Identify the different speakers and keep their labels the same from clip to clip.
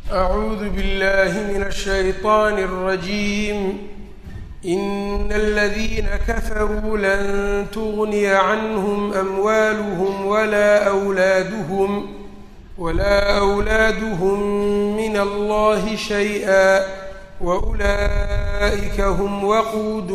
Speaker 1: أعوذ بالله من الشيطان الرجيم إن الذين كفروا لن تغني عنهم أموالهم ولا أولادهم ولا أولادهم من الله شيئا وأولئك هم وقود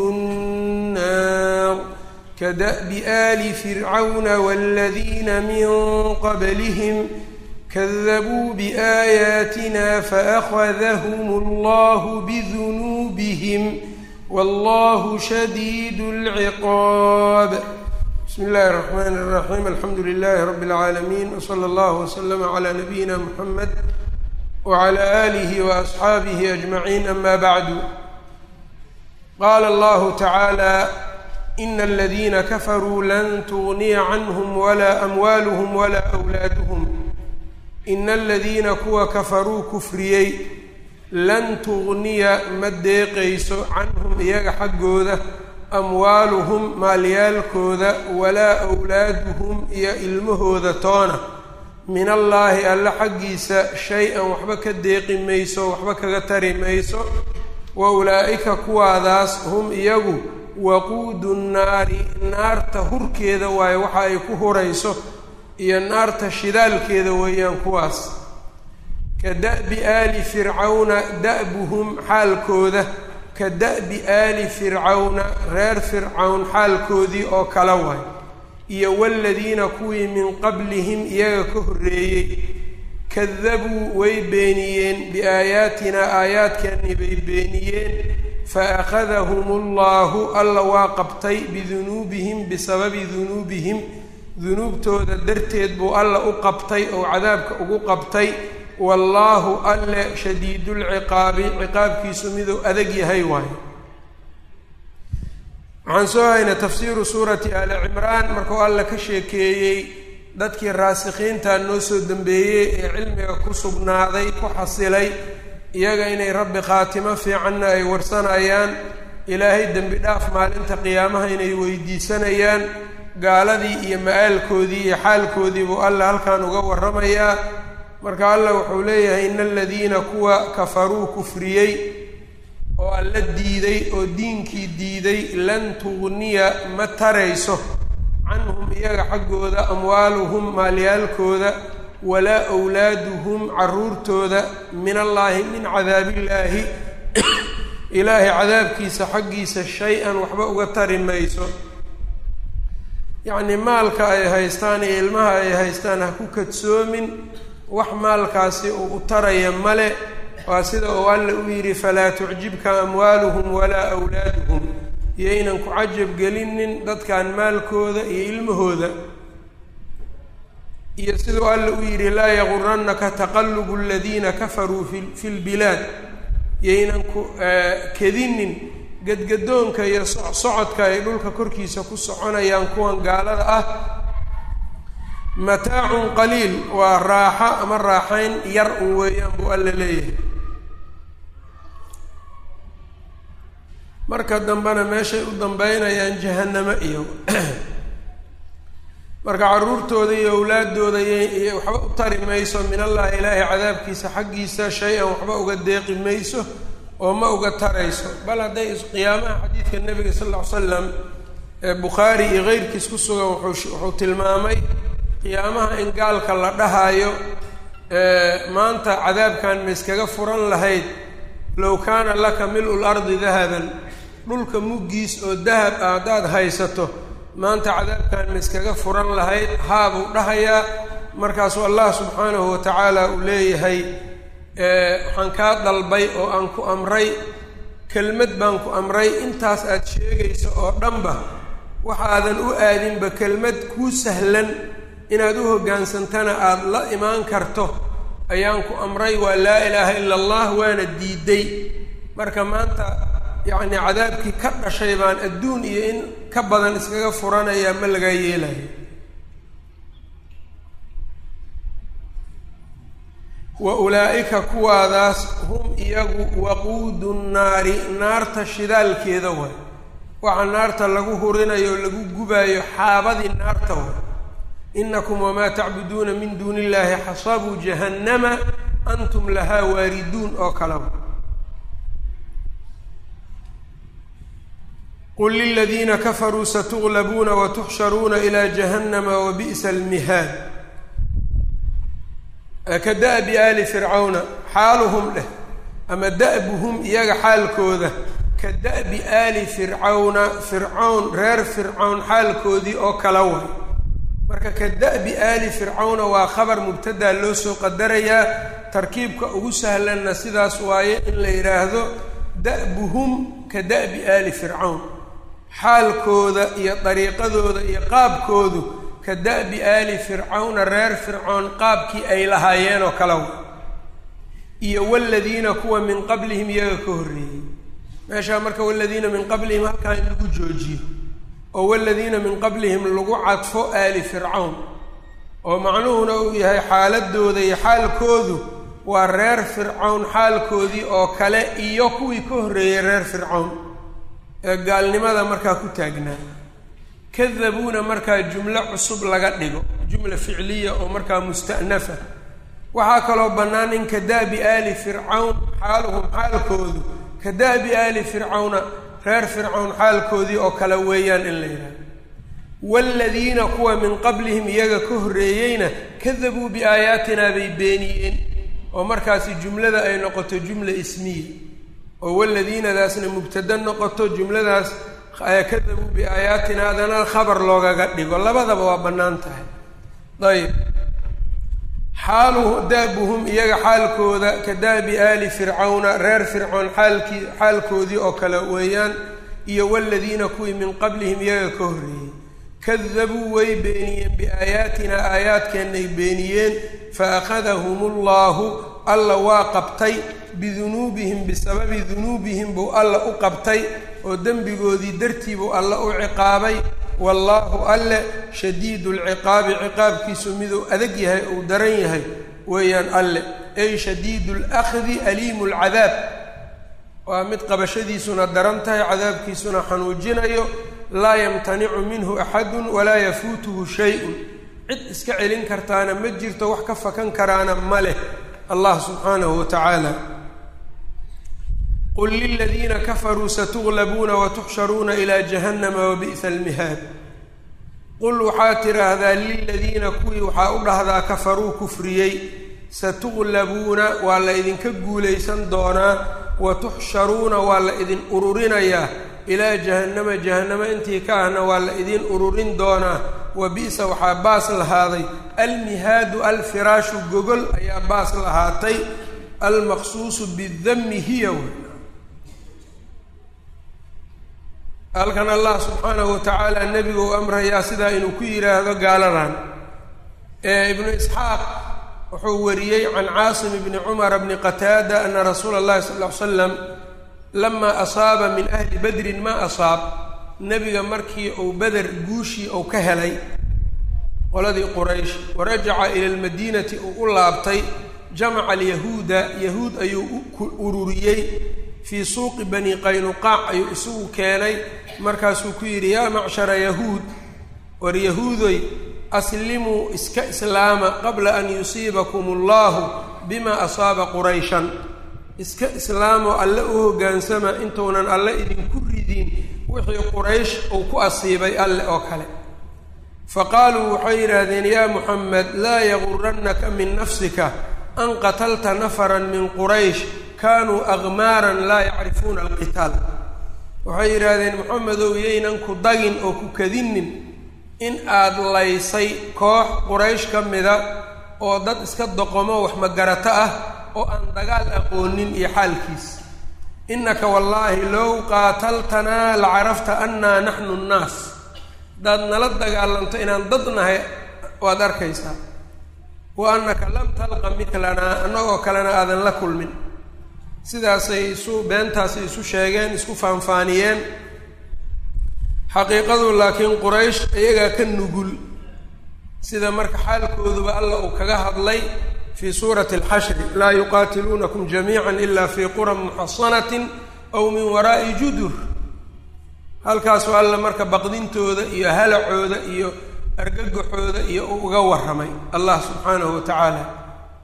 Speaker 1: النار كدأب آل فرعون والذين من قبلهم كذبوا بآياتنا فأخذهم الله بذنوبهم والله شديد العقاب بسم الله الرحمن الرحيم الحمد لله رب العالمين وصلى الله وسلم على نبينا محمد وعلى آله وأصحابه أجمعين أما بعد قال الله تعالى إن الذين كفروا لن تغني عنهم ولا أموالهم ولا أولادهم ina aladiina kuwa kafaruu kufriyey lan tugniya ma deeqayso canhum iyaga xaggooda amwaaluhum maalyaalkooda walaa awlaaduhum iyo ilmahooda toona min allaahi alle xaggiisa shay-an waxba ka deeqi mayso waxba kaga tari mayso wa ulaa'ika kuwaadaas hum iyagu waquudu nnaari naarta hurkeeda waayo waxa ay ku hurayso iyo naarta shidaalkeeda weeyaan kuwaas ka da'bi aali fircawna da'buhum xaalkooda ka da'bi aali fircawna reer fircawn xaalkoodii oo kala waay iyo waladiina kuwii min qablihim iyaga ka horreeyey kadabuu way beeniyeen biaayaatinaa aayaadkeennii bay beeniyeen fa akhadahum allahu alla waa qabtay bidunuubihim bisababi dunuubihim dunuubtooda darteed buu alla u qabtay oo cadaabka ugu qabtay wallaahu alle shadiidulciqaabi ciqaabkiisu miduu adag yahay waayo waxaan soo haynay tafsiiru suurati aali cimraan markuu alla ka sheekeeyey dadkii raasikhiinta noo soo dambeeyey ee cilmiga ku sugnaaday ku xasilay iyaga inay rabbi khaatimo fiicanna ay warsanayaan ilaahay dembi dhaaf maalinta qiyaamaha inay weydiisanayaan gaaladii iyo ma-aalkoodii iyo xaalkoodii buu alla halkan uga warramayaa marka allah wuxuu leeyahay ina aladiina kuwa kafaruu kufriyey oo alla diiday oo diinkii diiday lan tugniya ma tarayso canhum iyaga xaggooda amwaaluhum maalyaalkooda walaa wlaaduhum caruurtooda min allaahi min cadaabillaahi ilaahay cadaabkiisa xaggiisa shay-an waxba uga tari mayso yacnii maalka ay haystaan iyo ilmaha ay haystaan ha ku kadsoomin wax maalkaasi uu u taraya male waa sida uu alla u yidhi falaa tucjibka amwaaluhum walaa awlaaduhum iyaynan ku cajab gelinin dadkan maalkooda iyo ilmahooda iyo siduu alla u yidhi laa yagurannaka taqallubu aladiina kafaruu fi fi lbilaad yaynan ku kedinin gadgadoonka iyo socodka ay dhulka korkiisa ku soconayaan kuwan gaalada ah mataacun qaliil waa raaxo ama raaxayn yar un weeyaan buu alla leeyahay marka dambena meeshay u dambeynayaan jahannamo iyo marka carruurtooda iyo awlaadooda y waxba u tari mayso min allahi ilaahay cadaabkiisa xaggiisa shay-an waxba uga deeqi mayso oo ma uga tarayso bal hadday qiyaamaha xadiidka nebiga sal lla ly slam ee bukhaari iyo keyrkiis ku sugan wuxuu wuxuu tilmaamay qiyaamaha in gaalka la dhahaayo maanta cadaabkan ma iskaga furan lahayd low kaana laka mil-u lardi dahaban dhulka muggiis oo dahab ah haddaad haysato maanta cadaabkan ma iskaga furan lahayd haabuu dhahayaa markaasuu allah subxaanahu wa tacaala uu leeyahay waxaan kaa dalbay oo aan ku amray kelmad baan ku amray intaas aad sheegayso oo dhanba waxaadan u aadinba kelmad kuu sahlan inaad u hoggaansantana aada la imaan karto ayaan ku amray waa laa ilaaha ila allah waana diiday marka maanta yacnii cadaabkii ka dhashay baan adduun iyo in ka badan iskaga furanayaa ma lagaa yeelayo wa ulaa'ika kuwaadaas hum iyagu waquudu nnaari naarta shidaalkeeda way waxaa naarta lagu hurinayo o lagu gubaayo xaabadii naarta way inakum wamaa tacbuduuna min duuni illaahi xasabuu jahannama antum lahaa waariduun oo kaleba qul liladiina kafaruu satuglabuuna watuxsharuuna ilaa jahannama wabi'sa almihaad ka da'bi aali fircawna xaaluhum dheh ama da'buhum iyaga xaalkooda ka da'bi aali fircawna fircawn reer fircawn xaalkoodii oo kala way marka ka da'bi aali fircawna waa khabar mubtadaa loo soo qadarayaa tarkiibka ugu sahlanna sidaas waaye in la yidhaahdo da'buhum ka da'bi aali fircawn xaalkooda iyo dariiqadooda iyo qaabkoodu ka da'bi aali fircawna reer fircoon qaabkii ay lahaayeen oo kala way iyo waladiina kuwa min qablihim iyaga ka horreeyey meeshaa marka waladiina min qablihim halkaa in lagu joojiyo oo waladiina min qablihim lagu cadfo aali fircawn oo macnuhuna uu yahay xaaladooda iyo xaalkoodu waa reer fircawn xaalkoodii oo kale iyo kuwii ka horreeyey reer fircawn ee gaalnimada markaa ku taagnaa kadabuuna markaa jumlo cusub laga dhigo jumla ficliya oo markaa musta'nafa waxaa kaloo bannaan in ka da'bi aali fircawn xaaluhum xaalkoodu ka da'bi aali fircawna reer fircawn xaalkoodii oo kale weeyaan in la yidhahdo waaladiina kuwa min qablihim iyaga ka horreeyeyna kadabuu biaayaatinaa bay beeniyeen oo markaasi jumlada ay noqoto jumla ismiya oo waladiinadaasna mubtada noqoto jumladaas kadabuu biaayaatina adana khabar loogaga dhigo labadaba waa bannaan tahay ayb xaaluhu daabuhum iyaga xaalkooda ka daabi aali fircawna reer fircoon xaalkii xaalkoodii oo kale weeyaan iyo waladiina kuwii min qablihim iyaga ka horreeyey kadabuu way beeniyeen biaayaatina aayaadkeennay beeniyeen fa akhadahum ullahu alla waa qabtay bidunuubihim bisababi dunuubihim buu alla u qabtay oo dembigoodii dartii buu alla u ciqaabay wallaahu alle shadiidu lciqaabi ciqaabkiisu miduu adag yahay uu daran yahay weeyaan alle ay shadiidu lakhdi aliimu lcadaab waa mid qabashadiisuna daran tahay cadaabkiisuna xanuujinayo laa yamtanicu minhu axadun walaa yafuutuhu shay-un cid iska celin kartaana ma jirto wax ka fakan karaana ma leh allah subxaanahu wa tacaala qul liladiina kafaruu satuglabuuna watuxsharuuna ilaa jahannama wabi'sa almihaad qul waxaad tidhaahdaa liladiina kuwii waxaa u dhahdaa kafaruu kufriyey satuglabuuna waa la idinka guulaysan doonaa watuxsharuuna waa la idin ururinayaa ilaa jahannama jahannamo intii ka ahna waa la idin ururin doonaa wa bi'sa waxaa baas lahaaday almihaadu alfiraashu gogol ayaa baas lahaatay almaqsuusu bidami hiya halkan allah subxaanahu wa tacaala nebigu u amrayaa sidaa inuu ku yidhaahdo gaaladan ee ibnu isxaaq wuxuu wariyey can caasim bni cumara bni qataada ana rasuula allahi sal ll ly slam lamaa asaaba min ahli badrin maa asaab nebiga markii uu beder guushii uu ka helay qoladii quraysh warajaca ila almadiinati uu u laabtay jamaca alyahuuda yahuud ayuu u ururiyey fii suuqi bani qaynuqaac ayuu isugu keenay markaasuu ku yidhi yaa macshara yahuud war yahuudoy aslimuu iska islaama qabla an yusiibakum allahu bima asaaba qurayshan iska islaamoo alle u hoggaansama intuunan alle idinku ridin wixii quraysh uu ku asiibay alle oo kale fa qaaluu waxay yidhaahdeen yaa muxamed laa yagurannaka min nafsika an qatalta nafaran min quraysh kaanuu aqmaaran laa yacrifuuna alqitaal waxay yidhaahdeen moxamedow yaynan ku dagin oo ku kadinin in aad laysay koox quraysh ka mida oo dad iska doqomo wax magarato ah oo aan dagaal aqoonin iyo xaalkiis innaka wallaahi low qaataltanaa la carafta annaa naxnu nnaas haddaad nala dagaalanto inaan dad nahay waad arkaysaa wa annaka lam talqa midlanaa annagoo kalena aadan la kulmin sidaasay isu beentaasay isu sheegeen isku faanfaaniyeen xaqiiqadu laakiin quraysh iyagaa ka nugul sida marka xaalkooduba alla uu kaga hadlay fii suurati alxashri laa yuqaatiluunakum jamiica ila fii quran muxasanatin aw min waraa'i judur halkaasu alla marka baqdintooda iyo halacooda iyo argagaxooda iyo uu uga warramay allah subxaanahu wa tacaala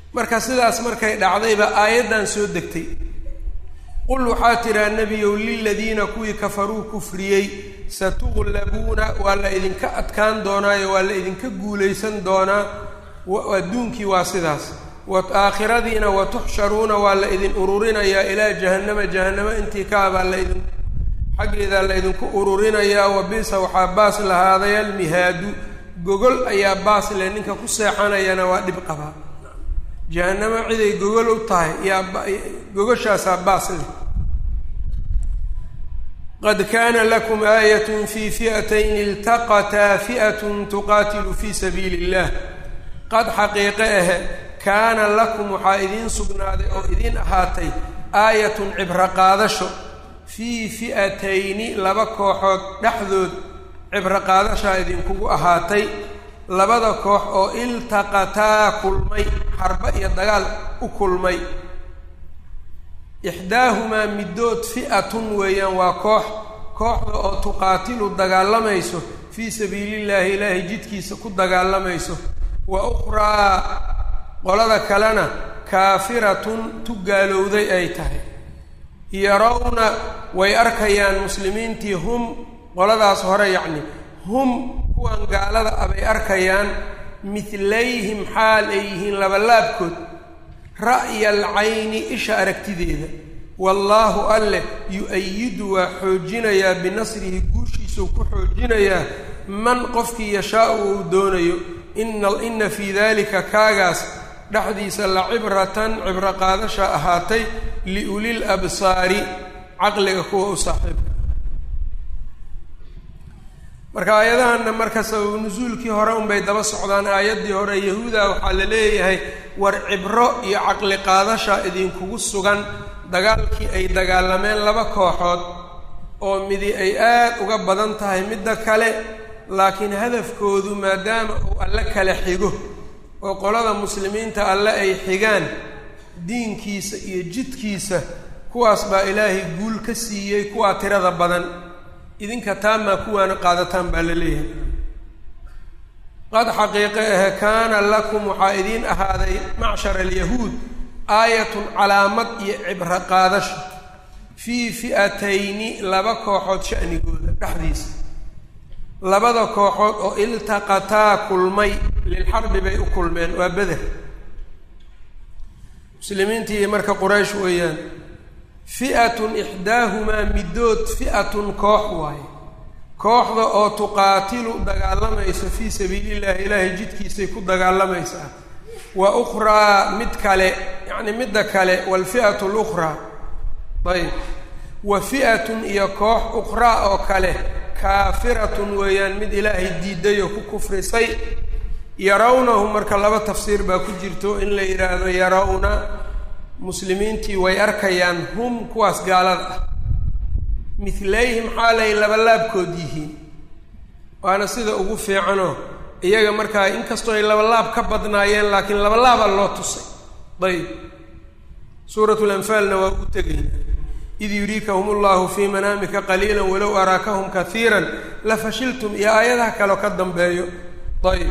Speaker 1: marka sidaas markay dhacdayba aayaddan soo degtay qul waxaa tiraa nebiyow liladiina kuwii kafaruu kufriyey satuqlabuuna waa la idinka adkaan doonaayo waa la idinka guulaysan doonaa adduunkii waa sidaas aakhiradiina watuxsharuuna waa la idin ururinayaa ilaa jahannama jahannamo intii kaabaa laidin xaggeedaa la idinku ururinayaa wa bisa waxaa baas lahaaday almihaadu gogol ayaa baas leh ninka ku seexanayana waa dhib qabaa jahannamo ciday gogol u tahay yaa gogoshaasaa baas leh qad kaana lakum aayat fi fi'atayn iltaqataa fi'atun tuqaatilu fi sabiili illah qad xaqiiqe ahe kaana lakum waxaa idiin sugnaaday oo idiin ahaatay aayatun cibro qaadasho fii fi'atayni laba kooxood dhexdood cibro qaadashaa idinkugu ahaatay labada koox oo iltaqataa kulmay xarba iyo dagaal u kulmay ixdaahumaa middood fi'atun weeyaan waa koox kooxda oo tuqaatilu dagaalamayso fii sabiilillaahi ilaahay jidkiisa ku dagaalamayso wa ukhraa qolada kalena kaafiratun tu gaalowday ay tahay yarawna way arkayaan muslimiintii hum qoladaas hore yacni hum kuwan gaalada ah bay arkayaan midlayhim xaal ay yihiin labalaabkood ra'ya alcayni isha aragtideeda wallaahu alleh yu-ayidu waa xoojinayaa binasrihi guushiisuu ku xoojinayaa man qofkii yashaau uu doonayo ina ina fii dalika kaagaas dhexdiisa la cibratan cibro qaadasha ahaatay liulil absaari caqliga kuwa u saaxiibka marka aayadahanna marka sababu nusuulkii hore unbay daba socdaan aayaddii hore yahuuda waxaa la leeyahay war cibro iyo caqli qaadasha idinkugu sugan dagaalkii ay dagaalameen laba kooxood oo midi ay aad uga badan tahay midda kale laakiin hadafkoodu maadaama uu alle kale xigo oo qolada muslimiinta alle ay xigaan diinkiisa iyo jidkiisa kuwaas baa ilaahay guul ka siiyey kuwaa tirada badan idinka taamaa kuwaana qaadataan baa la leeyahay qad xaqiiqe ahe kaana lakum waxaa idiin ahaaday macshar alyahuud aayatun calaamad iyo cibro qaadasho fii fi'atayni laba kooxood sha'nigooda dhexdiisa labada kooxood oo iltaqataa kulmay lilxarbi bay u kulmeen waa beder muslimiintii marka quraysh weeyaan fi'atun ixdaahumaa middood fi'atun koox waaye kooxda oo tuqaatilu dagaalamayso fii sabiilillahi ilaahay jidkiisay ku dagaalamaysaa wa ukhraa mid kale yacni midda kale waalfi'atu lukhraa ayb wa fi'atun iyo koox ukhraa oo kale kaafiratun weeyaan mid ilaahay diiday oo ku kufrisay yarawnahu marka laba tafsiir baa ku jirto in la yidhaahdo yarawna muslimiintii way arkayaan hum kuwaas gaalada ah midlayhim xaalay labalaabkood yihiin waana sida ugu fiicanoo iyaga markaa inkastoo ay labalaab ka badnaayeen laakiin labalaabaa loo tusay ayb suurat lanfaalna waa ugu tegayna id yuriikahum allahu fii manaamika qaliila walow araakahum kaiira lafashiltum iyo aayadaha kaleo ka dambeeyo ayb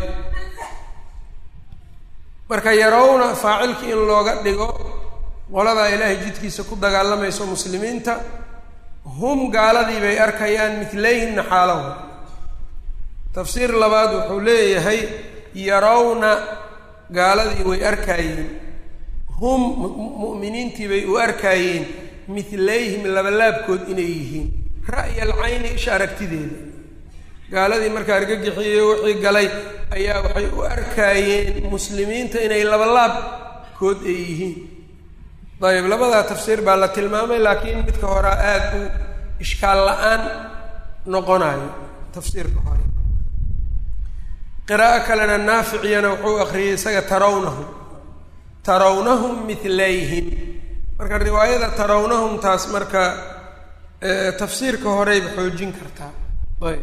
Speaker 1: marka yarawna faacilkii in looga dhigo qoladaa ilaahay jidkiisa ku dagaalamayso muslimiinta hum gaaladii bay arkayaan midlayhimna xaalaho tafsiir labaad wuxuu leeyahay yarawna gaaladii way arkaayeen hum mu'miniintii bay u arkaayeen midlayhim labalaabkood inay yihiin ra'ya alcayni isha aragtideeda gaaladii marka argagixiyey wixii galay ayaa waxay u arkaayeen muslimiinta inay labalaabkood ay yihiin dayib labadaa tafsiir baa la tilmaamay laakiin midka horaa aada u ishkaal la-aan noqonayo tafsiirka hore qiraa'o kalena naaficiyana wuxuu akriyey isaga tarawnahum tarawnahum midlayhim marka riwaayada tarawnahum taas marka tafsiirka horeyba xoojin kartaa ayb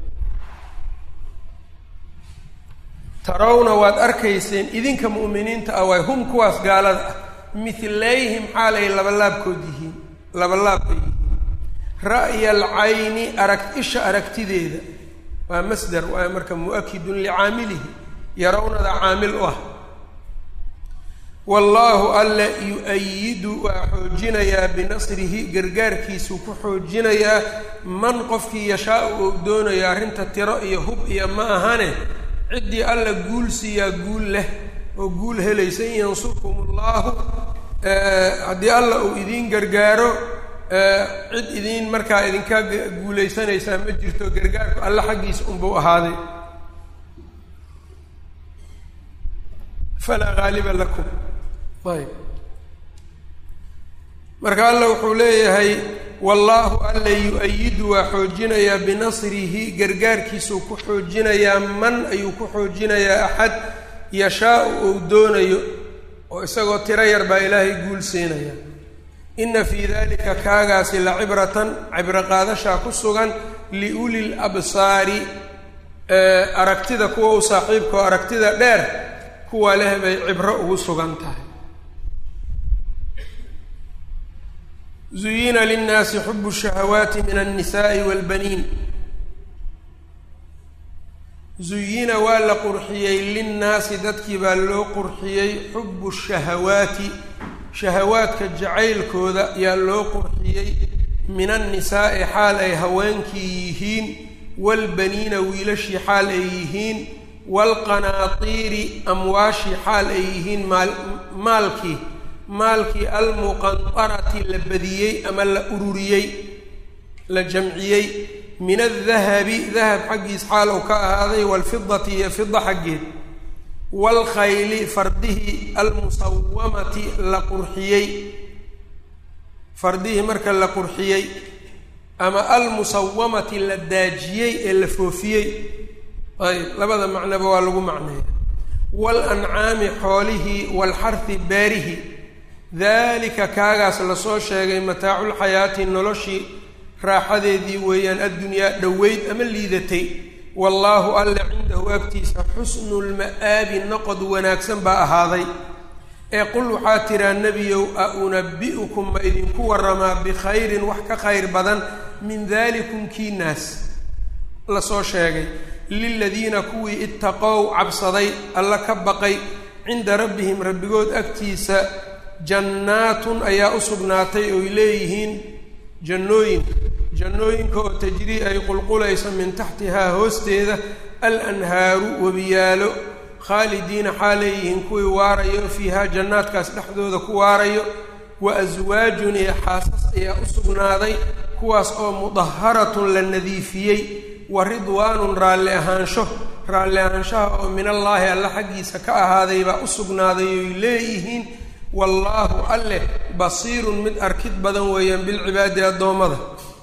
Speaker 1: tarawna waad arkayseen idinka mu'miniinta ah waay hum kuwaas gaalada ah midlayhim xaal ay labalaabkood yihiin labalaab ay yihiin ra'ya alcayni arag isha aragtideeda waa masdar waa marka mu'akidun licaamilihi yarawnada caamil u ah wallaahu alle yu-ayidu waa xoojinayaa binasrihi gargaarkiisuu ku xoojinayaa man qofkii yashaa-u ou doonayo arrinta tiro iyo hub iyo ma ahane ciddii alla guul siiyaa guul leh oo guul helaysa in yansurkum ullahu haddii alla uu idiin gargaaro cid idiin markaa idinka guulaysanaysaa ma jirto gargaarku alla xaggiisa unbuu ahaaday falaa haaliba lakum ayb marka alla wuxuu leeyahay wallaahu alla yu-ayidu waa xoojinayaa binasrihi gargaarkiisuu ku xoojinayaa man ayuu ku xoojinayaa axad yashaa-u ou doonayo oo isagoo tiro yar baa ilaahay guul siinaya inna fii dalika kaagaasi la cibratan cibro qaadashaa ku sugan liuli labsaari aragtida kuwa u saaxiibka oo aragtida dheer kuwa leh bay cibro ugu sugan tahay zuyina linnaasi xubu shahawaati min alnisaai walbaniin zuyina waa la qurxiyey linnaasi dadkii baa loo qurxiyey xubu shahawaati shahawaadka jacaylkooda yaa loo qurxiyey min annisaa'i xaal ay haweenkii yihiin waalbaniina wiilashii xaal ay yihiin waalqanaatiiri amwaashii xaal ay yihiin maal maalkii maalkii almuqantarati la badiyey ama la ururiyey la jamciyey min aldahabi dahab xaggiis xaal uu ka ahaaday waalfidati iyo fida xaggeed waalkhayli fardihii almusawamati la qurxiyey fardihii marka la qurxiyey ama almusawamati la daajiyey ee la foofiyey ayb labada macnoba waa lagu macneeya waalancaami xoolihii waalxarhi beerihi daalika kaagaas lasoo sheegay mataaculxayaati noloshii raaxadeedii weeyaan addunyaa dhoweyd ama liidatay wallaahu alle cindahu agtiisa xusnulma'aabi noqod wanaagsan baa ahaaday ee qul waxaa tiraa nebiyow a unabi'ukum ma idinku warramaa bikhayrin wax ka khayr badan min daalikum kiinaas lasoo sheegay liladiina kuwii ittaqow cabsaday alla ka baqay cinda rabbihim rabbigood agtiisa jannaatun ayaa u sugnaatay oy leeyihiin jannooyin jannooyinka oo tajrii ay qulqulayso min taxtihaa hoosteeda alanhaaru webiyaalo khaalidiina xaaleeyihiin kuwii waarayo fiihaa jannaadkaas dhexdooda ku waarayo wa aswaajun iyo xaasas ayaa u sugnaaday kuwaas oo mudaharatun la nadiifiyey wa ridwaanun raalli ahaansho raalli ahaanshaha oo min allaahi alla xaggiisa ka ahaaday baa u sugnaaday oy leeyihiin wallaahu alleh basiirun mid arkid badan weeyaan bilcibaadi addoommada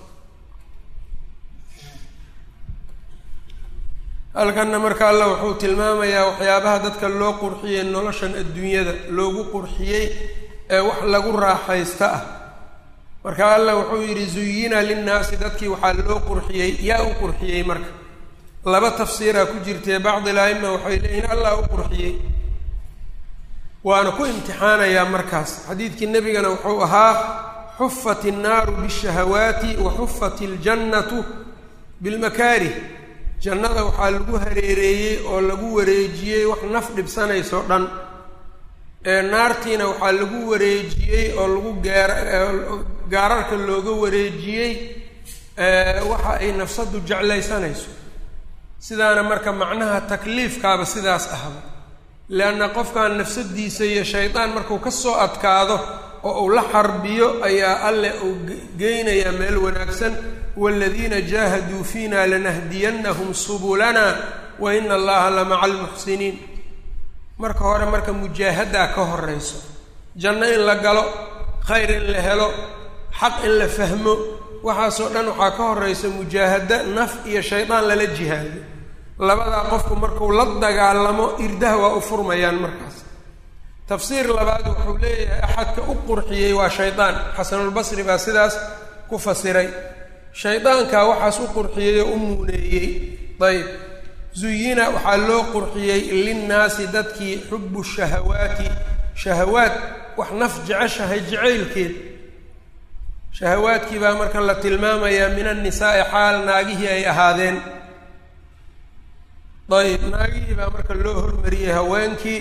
Speaker 1: halkanna marka alla wuxuu tilmaamayaa waxyaabaha dadka loo qurxiyey noloshan adduunyada loogu qurxiyey ee wax lagu raaxaysta ah marka alla wuxuu yidhi zuyina linnaasi dadkii waxaa loo qurxiyey yaa u qurxiyey marka laba tafsiiraa ku jirtee bacdi laima waxay leeyihin allah u qurxiyey waana ku imtixaanayaa markaas xadiidkii nebigana wuxuu ahaa xufat innaaru bishahawaati wa xufat iljannatu bilmakaarih jannada waxaa lagu hareereeyey oo lagu wareejiyey wax naf dhibsanayso dhan ee naartiina waxaa lagu wareejiyey oo lagu gaar gaararka looga wareejiyey waxa ay nafsaddu jeclaysanayso sidaana marka macnaha takliifkaaba sidaas ahba leanna qofkan nafsadiisa iyo shaydaan markuu ka soo adkaado oo uu la xarbiyo ayaa alle uu geynayaa meel wanaagsan waaladiina jaahaduu fiina lanahdiyannahum subulana wa ina allaha la maca almuxsiniin marka hore marka mujaahadaa ka horeyso janno in la galo khayr in la helo xaq in la fahmo waxaasoo dhan waxaa ka horeysa mujaahada naf iyo shaydaan lala jihaado labadaa qofku markuu la dagaalamo irdaha waa u furmayaan markaas tafsiir labaad wuxuu leeyahay axadka u qurxiyey waa shaydaan xasanulbasri baa sidaas ku fasiray shaydaankaa waxaas u qurxiyey oo u muuneeyey ayb zuyina waxaa loo qurxiyey linnaasi dadkii xubu shahawaati shahawaad wax naf jeceshahay jacaylkeed shahawaadkii baa marka la tilmaamayaa min annisaa'i xaal naagihii ay ahaadeen ayb naagihii baa marka loo hormariyey haweenkii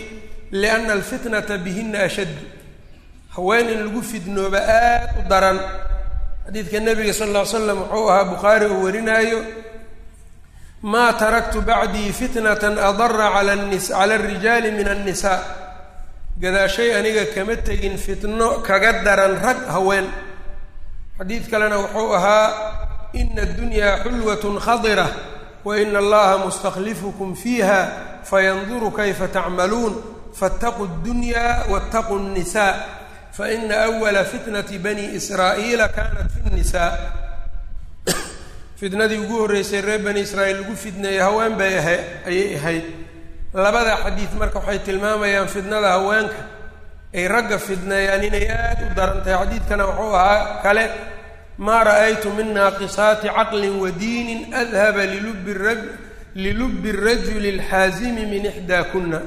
Speaker 1: lianna alfitnata bihina ashaddu haween in lagu fidnooba aad u daran xadiidka nabiga sal lla ly slam wuxuu ahaa bukhaari oo warinaayo maa taraktu bacdii fitnatan adara cala nis cala alrijaali min annisaa gadaashay aniga kama tegin fitno kaga daran rag haween xadiid kalena wuxuu ahaa ina addunyaa xulwatun khadira wa ina allaha mustaklifukum fiiha fayanduru kayfa tacmaluun faataquu ddunyaa waataquu nnisaa faina awala fitnati bani israa'iila kanat fi nnisaa fitnadii ugu horreysay reer bani israa'iil lagu fidneeyey haween bay aha ayay ahayd labada xadiid marka waxay tilmaamayaan fitnada haweenka ay ragga fidneeyaan inay aada u daran tahay xadiidkana wuxuu ahaa kale maa ra'aytu min naaqisaati caqlin wa diinin adhaba lilubi ra lilubi rajuli alxaasimi min ixdaa kunna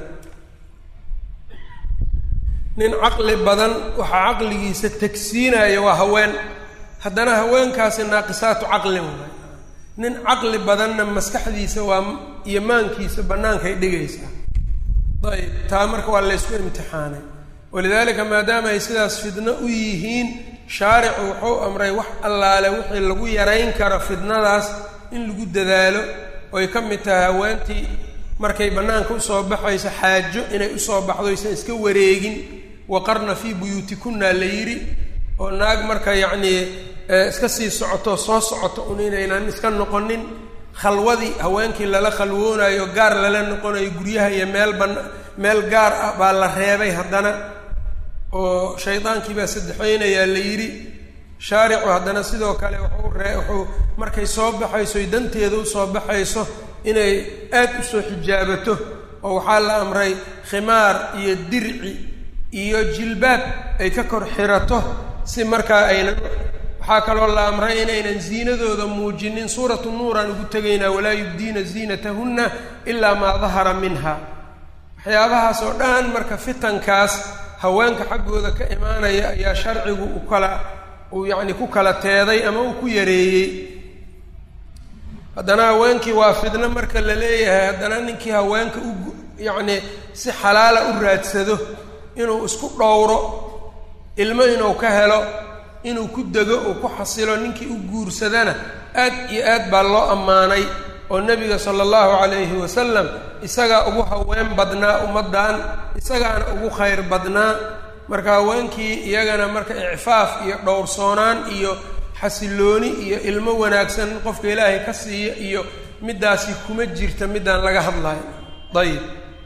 Speaker 1: nin caqli badan waxaa caqligiisa tegsiinaya waa haween haddana haweenkaasi naaqisaatu caqlin waay nin caqli badanna maskaxdiisa waa iyo maankiisa bannaankay dhigaysaa ayb taa marka waa laysku imtixaanay walidaalika maadaama ay sidaas fidno u yihiin shaaricu wuxuu amray wax allaale wixii lagu yarayn karo fidnadaas in lagu dadaalo oy ka mid tahay haweentii markay bannaanka usoo baxayso xaajo inay usoo baxdo aysan iska wareegin waqarna fii buyuutikunna la yidhi oo naag marka yacnii iska sii socoto soo socoto un inaynan iska noqonin khalwadii haweenkii lala khalwoonayo gaar lala noqonayo guryaha iyo meel ban meel gaar ah baa la reebay haddana oo shaydaankii baa saddexeynayaa la yidhi shaaricu haddana sidoo kale wuxuu ree wuxuu markay soo baxayso y danteeda usoo baxayso inay aad usoo xijaabato oo waxaa la amray khimaar iyo dirci iyo jilbaab ay ka kor xirato si markaa aynan waxaa kaloo la amray inaynan ziinadooda muujinin suuratu nuuraan ugu tegaynaa walaa yubdiina ziinatahunna ilaa maa dahara minha waxyaabahaas oo dhan marka fitankaas haweenka xaggooda ka imaanaya ayaa sharcigu u kala uu yacni ku kala teeday ama uu ku yareeyey haddana haweenkii waa fidno marka la leeyahay haddana ninkii haweenka u yacni si xalaala u raadsado inuu isku dhowro ilmo inuu ka helo inuu ku dego uu ku xasilo ninkii u guursadana aad iyo aad baa loo ammaanay oo nebiga sala allahu calayhi wasalam isagaa ugu haween badnaa ummaddan isagaana ugu khayr badnaa marka haweenkii iyagana marka icfaaf iyo dhowrsoonaan iyo xasilooni iyo ilmo wanaagsan qofka ilaahay ka siiya iyo middaasi kuma jirta middaan laga hadlayo dayib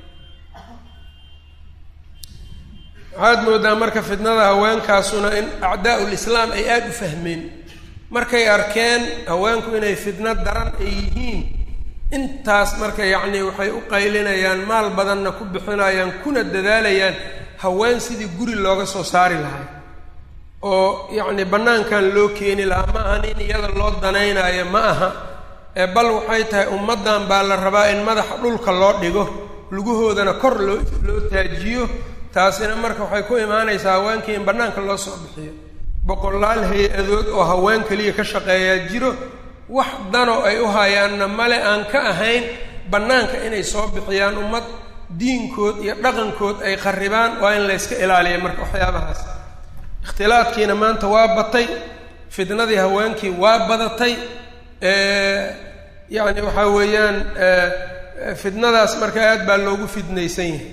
Speaker 1: waxaad moodaa marka fitnada haweenkaasuna in acdaa lislaam ay aada u fahmeen markay arkeen haweenku inay fitno daran ay yihiin intaas marka yacni waxay u qaylinayaan maal badanna ku bixinayaan kuna dadaalayaan haween sidii guri looga soo saari lahay oo yacni bannaankan loo keeni lahaa ma ahan in iyada loo danaynayo ma aha ee bal waxay tahay ummaddan baa la rabaa in madaxa dhulka loo dhigo lugahoodana kor loo loo taajiyo taasina marka waxay ku imaanaysaa haweenkii in bannaanka loo soo bixiyo boqolaal hay-adood oo haween keliya ka shaqeeyaa jiro wax danoo ay u hayaanna male aan ka ahayn bannaanka inay soo bixiyaan ummad diinkood iyo dhaqankood ay qarribaan waa in layska ilaaliya marka waxyaabahaas ikhtilaadkiina maanta waa batay fitnadii haweenkii waa badatay yacni waxaa weeyaan fitnadaas marka aad baa loogu fidnaysan yahay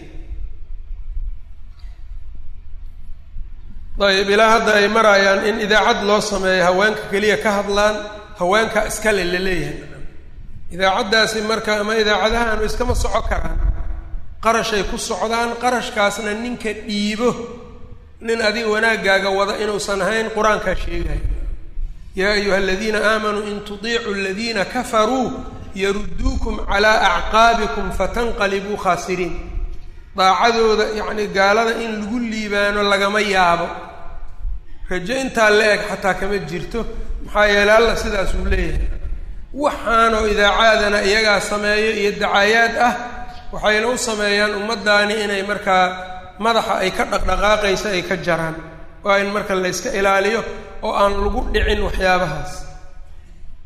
Speaker 1: ayib ilaa hadda ay marayaan in idaacad loo sameeyo haweenka keliya ka hadlaan haweenka iskale la leeyahay idaacaddaasi marka ama idaacadahaanu iskama soco karaan qarashay ku socdaan qarashkaasna ninka dhiibo nin adiga wanaaggaaga wada inuusan ahayn qur-aankaa sheegaya yaa ayuha aladiina aamanuu in tudiicuu aladiina kafaruu yarudduukum calaa acqaabikum fatanqalibuu khaasiriin daacadooda yacni gaalada in lagu liibaano lagama yaabo rajo intaa la eg xataa kama jirto maxaa yeeley alla sidaas uu leeyahay waxaanoo idaacaadana iyagaa sameeyo iyo dacaayaad ah waxayna u sameeyaan ummaddaani inay markaa madaxa ay ka dhaqdhaqaaqaysa ay ka jaraan waa in marka layska ilaaliyo oo aan lagu dhicin waxyaabahaas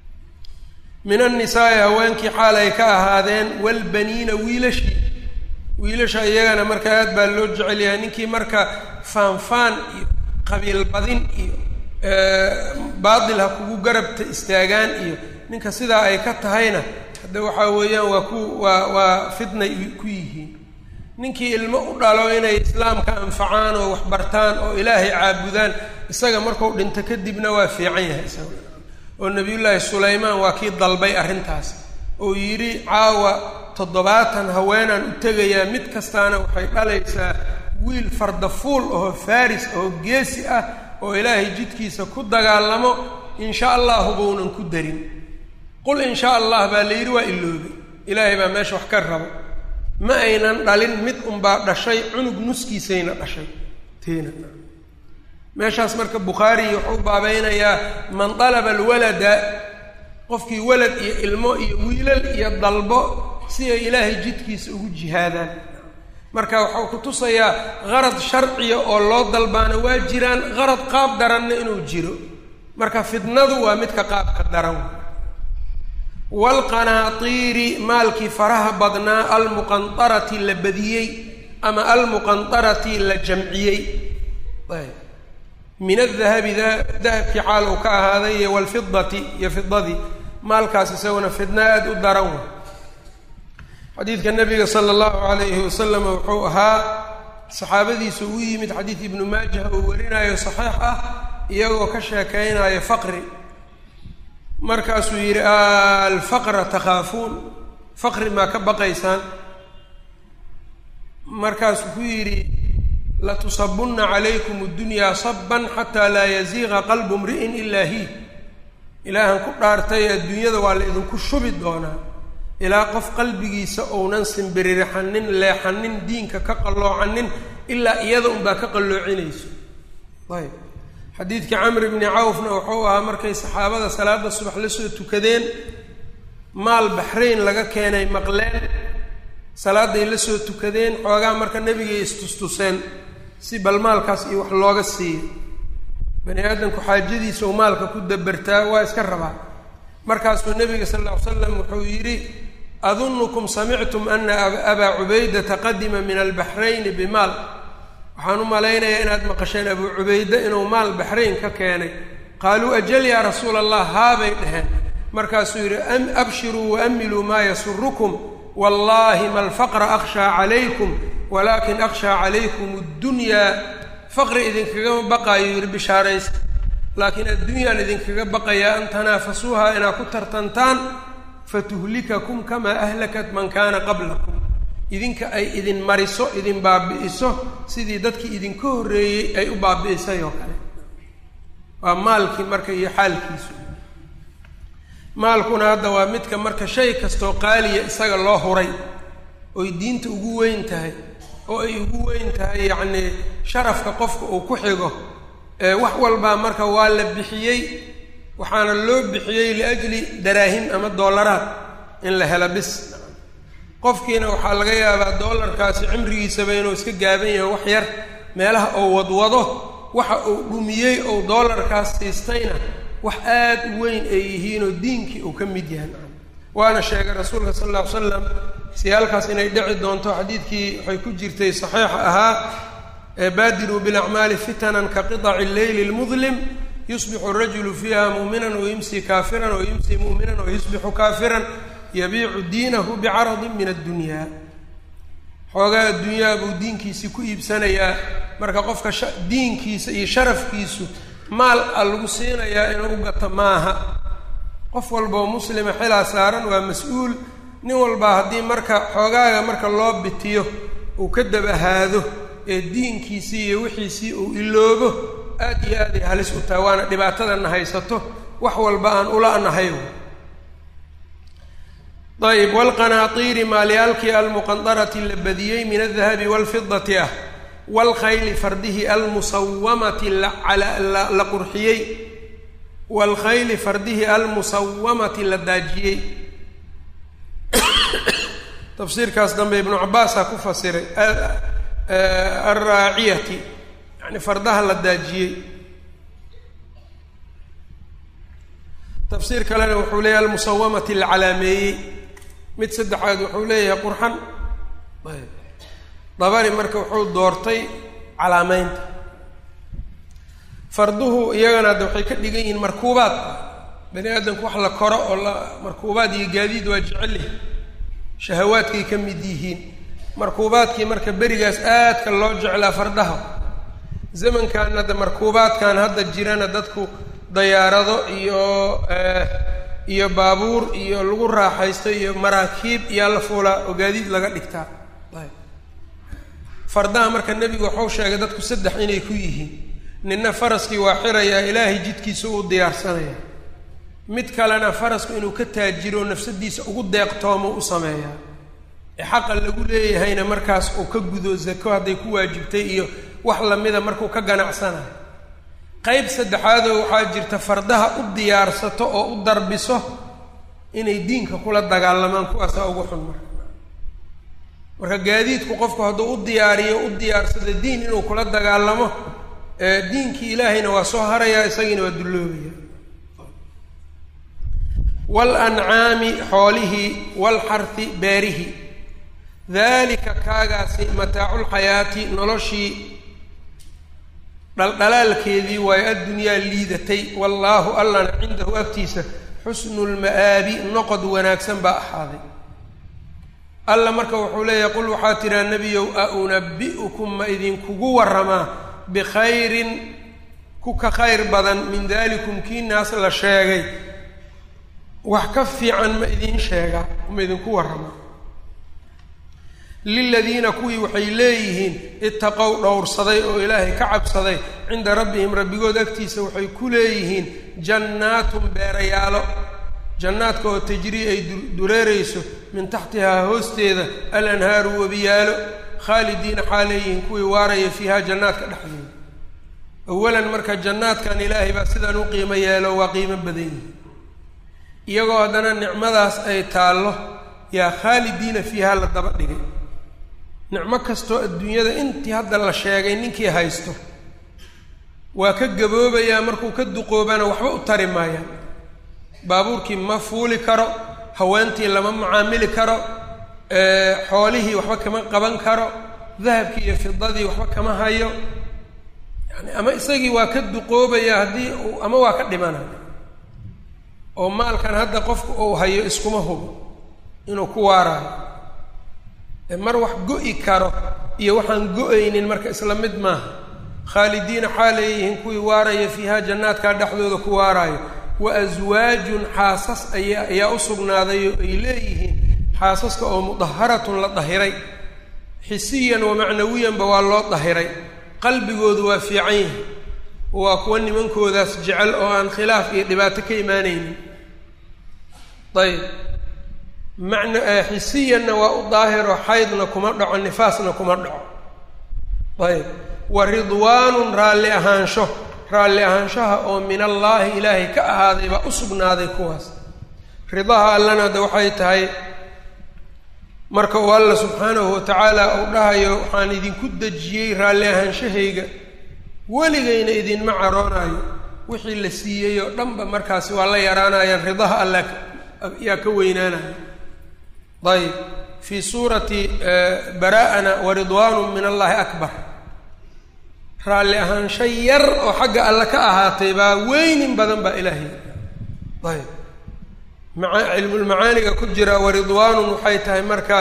Speaker 1: min annisaa'i haweenkii xaal ay ka ahaadeen walbaniina wiilashii wiilasha iyagana marka aad baa loo jecel yahay ninkii marka faanfaan iyo qabiil badin iyo baatil ha kugu garabta istaagaan iyo ninka sidaa ay ka tahayna hadda waxaa weeyaan waa ku waa waa fitnay ku yihiin ninkii ilmo u dhalo inay islaamka anfacaan oo waxbartaan oo ilaahay caabudaan isaga marku dhinto kadibna waa fiican yahay isaga oo nabiyullaahi sulaymaan waa kii dalbay arrintaas oo yidhi caawa toddobaatan haweenaan u tegayaa mid kastaana waxay dhalaysaa wiil fardafuul oo faris oo geesi ah oo ilaahay jidkiisa ku dagaalamo insha allahu baunan ku darin qul insha allah baa la yidhi waa iloobay ilaahay baa meesha wax ka rabo ma aynan dhalin mid unbaa dhashay cunug nuskiisayna dhashay teena meeshaas marka bukhaari wuxuu baabeynayaa man dalaba alwalada qofkii walad iyo ilmo iyo wiilal iyo dalbo si ay ilaahay jidkiisa ugu jihaadaan marka waxau ku tusayaa qarad sharciya oo loo dalbaana waa jiraan qarad qaab daranna inuu jiro marka fitnadu waa midka qaabka daran waalqanaatiiri maalkii faraha badnaa almuqantarati la badiyey ama almuqantarati la jamciyey min adahabi dahabkii xaal uu ka ahaaday iyo walfidati iyo fidadii maalkaas isaguna fidna aada u daran wa xadiidka nabiga sala allahu alayhi wasalam wuxuu ahaa saxaabadiisu u yimid xadiid ibnu maajah uu warinayo saxiix ah iyagoo ka sheekeynayo faqri markaasuu yidhi alfaqra takhaafuun faqri maa ka baqaysaan markaasuu ku yidhi latusabunna calaykum اddunyaa saban xataa laa yaziiqa qalbu mri'in ilaa hi ilaahan ku dhaartay adduunyada waa la idinku shubi doonaa ilaa qof qalbigiisa ounan simbiririxanin leexanin diinka ka qalloocanin ilaa iyada unbaa ka qalloocinayso ayb xadiidkii camri bni cawfna wuxuu ahaa markay saxaabada salaada subax la soo tukadeen maal baxrayn laga keenay maqleen salaaday la soo tukadeen xoogaa marka nebigay istustuseen si bal maalkaas iyo wax looga siiyo bani aadamku xaajadiisa uu maalka ku dabartaa waa iska rabaa markaasuu nebiga sal lla ly slam wuxuu yidhi adunukum samictum ana abaa cubaydata qadima min albaxrayni bimaal waxaan u malaynayaa inaad maqasheen abuu cubayde inuu maal baxrayn ka keenay qaaluu ajal yaa rasuula allah haabay dheheen markaasuu yidhi abshiruu waamiluu maa yasurukum wallahi ma alfaqra akhshaa calaykum walaakin akhshaa calaykum addunyaa faqri idinkagama baqaayo yidhi bishaaraysta laakiin addunyaan idinkaga baqayaa an tanaafasuuha inaad ku tartantaan fatuhlikakum kamaa ahlakat man kaana qablakum idinka ay idin mariso idin baabi'iso sidii dadkii idinka horreeyey ay u baabi'isay oo kale waa maalkii marka iyo xaalkiisu maalkuna hadda waa midka marka shay kastoo qaaliya isaga loo huray oy diinta ugu weyn tahay oo ay ugu weyn tahay yacnii sharafka qofka uu ku xigo wax walbaa marka waa la bixiyey waxaana loo bixiyey liajli daraahim ama doolaraad in la helo bis qofkiina waxaa laga yaabaa doolarkaasi cimrigiisaba inuu iska gaaban yahay wax yar meelaha uu wadwado waxa uu dhumiyey ou doolarkaas siistayna wax aad u weyn ay yihiinoo diinkii uu ka mid yahay waana sheegay rasuulka sal alla ly slam siyaalkaas inay dhici doonto xadiidkii waxay ku jirtay saxiixa ahaa baadiruu bilacmaali fitanan ka qiطaci leyli اlmudlim yusbixu rajulu fiiha muuminan wayumsi kaafiran wayumsi mu'minan wayusbixu kaafiran yabiicu diinahu bicaradin min addunya xoogaa addunyaa buu diinkiisii ku iibsanayaa marka qofka diinkiisa iyo sharafkiisu maal a lagu siinayaa inuu u gato maaha qof walboo muslima xilaa saaran waa mas-uul nin walbaa haddii marka xoogaaga marka loo bitiyo uu ka dabahaado ee diinkiisii iyo wixiisii uu iloobo aad iyo aad ay halis u tahay waana dhibaatadana haysato wax walba aan ula nahay ayb wlqanaatiiri maalyaalkii almuqandarati la badiyey min aldahabi wاlfidati ah wاlkhayli fardihii almusawamati la qurxiyey wاlkhayli fardihii almusawamati la daajiyey tafsiirkaas dambe ibnu cabaasaa ku fasiray alraaciyati yani fardaha la daajiyey tafsiir kalena wuxuu leeyahay almusawamati la calaameeyey mid saddexaad wuxuu leeyahay qurxan dabari marka wuxuu doortay calaameynta farduhu iyagana hadda waxay ka dhigan yihiin markuubaad bani aadamku wax la koro oo la markuubaad iyo gaadiid waa jecelih shahawaadkay ka mid yihiin markuubaadkii marka berigaas aadka loo jeclaa fardaha zamankan hadda markuubaadkan hadda jirana dadku dayaarado iyo iyo baabuur iyo lagu raaxaysto iyo maraakiib iyaa la fuulaa oo gaadiid laga dhigtaa fardaha marka nebigu waxau sheegay dadku saddex inay ku yihiin ninna faraskii waa xirayaa ilaahay jidkiisa uu diyaarsanaya mid kalena farasku inuu ka taajiro nafsadiisa ugu deeqtoomo u sameeyaa ee xaqa lagu leeyahayna markaas uu ka gudo zako hadday ku waajibtay iyo wax lamida markuu ka ganacsanayo qayb saddexaadoo waxaa jirta fardaha u diyaarsato oo u darbiso inay diinka kula dagaalamaan kuwaasaa ugu xun marka marka gaadiidku qofku hadduu u diyaariyo u diyaarsado diin inuu kula dagaalamo diinkii ilaahayna waa soo harayaa isagiina waa dulloobaya walancaami xoolihii walxarhi beerihi daalika kaagaasi mataaculxayaati noloshii dhaldhalaalkeedii waayo addunyaa liidatay wallaahu allana cindahu agtiisa xusnu lma'aabi noqod wanaagsan baa ahaaday alla marka wuxuu leeyahay qul waxaa tiraa nebiyow a unabi'ukum ma idinkugu warramaa bikhayrin ku ka khayr badan min dalikum kii naas la sheegay wax ka fiican ma idiin sheegaa ma idinku warramaa liladiina kuwii waxay leeyihiin itaqow dhowrsaday oo ilaahay ka cabsaday cinda rabbihim rabbigood agtiisa waxay ku leeyihiin jannaatun beerayaalo jannaadka oo tajrii ay dureerayso min taxtihaa hoosteeda alanhaaru webiyaalo khaalidiina xaa leeyihiin kuwii waaraya fiiha jannaadka dhexdeeda awalan marka jannaadkan ilaahay baa sidaan u qiimo yeelo waa qiimo badan yihi iyagoo haddana nicmadaas ay taallo yaa khaalidiina fiiha la daba dhigay nicmo kastoo adduunyada intii hadda la sheegay ninkii haysto waa ka gaboobayaa markuu ka duqoobana waxba u tari maayaan baabuurkii ma fuuli karo haweentii lama macaamili karo xoolihii waxba kama qaban karo dahabkii iyo fidadii waxba kama hayo yani ama isagii waa ka duqoobaya haddii uu ama waa ka dhimanayo oo maalkan hadda qofku uu hayo iskuma hubo inuu ku waaraayo mar wax go-i karo iyo waxaan go-aynin marka isla mid maaha khaalidiina xaa leeyihiin kuwii waaraya fiiha jannaadkaa dhexdooda ku waaraayo wa aswaajun xaasas aya ayaa u sugnaaday oo ay leeyihiin xaasaska oo mudaharatun la dahiray xisiyan wa macnawiyanba waa loo dahiray qalbigoodu waa fiican yahay waa kuwa nimankoodaas jecel oo aan khilaaf iyo dhibaato ka imaanaynin ayb macna xisiyanna waa u daahiro xaydna kuma dhaco nifaasna kuma dhaco ayb wa ridwaanun raalli ahaansho raalli ahaanshaha oo min allaahi ilaahay ka ahaaday baa u sugnaaday kuwaas ridaha allana de waxay tahay marka uu alla subxaanahu watacaala uu dhahayo waxaan idinku dejiyey raalli ahaanshahayga weligayna idinma caroonaayo wixii la siiyey oo dhanba markaasi waa la yaraanayaan ridaha alla yaa ka weynaanaya ayb fii suurati bara'ana waridwaanu min allahi akbar raalli ahaansho yar oo xagga alle ka ahaatay baa weynin badan baa ilaahay ayb maa cilmulmacaaniga ku jira waridwaanun waxay tahay marka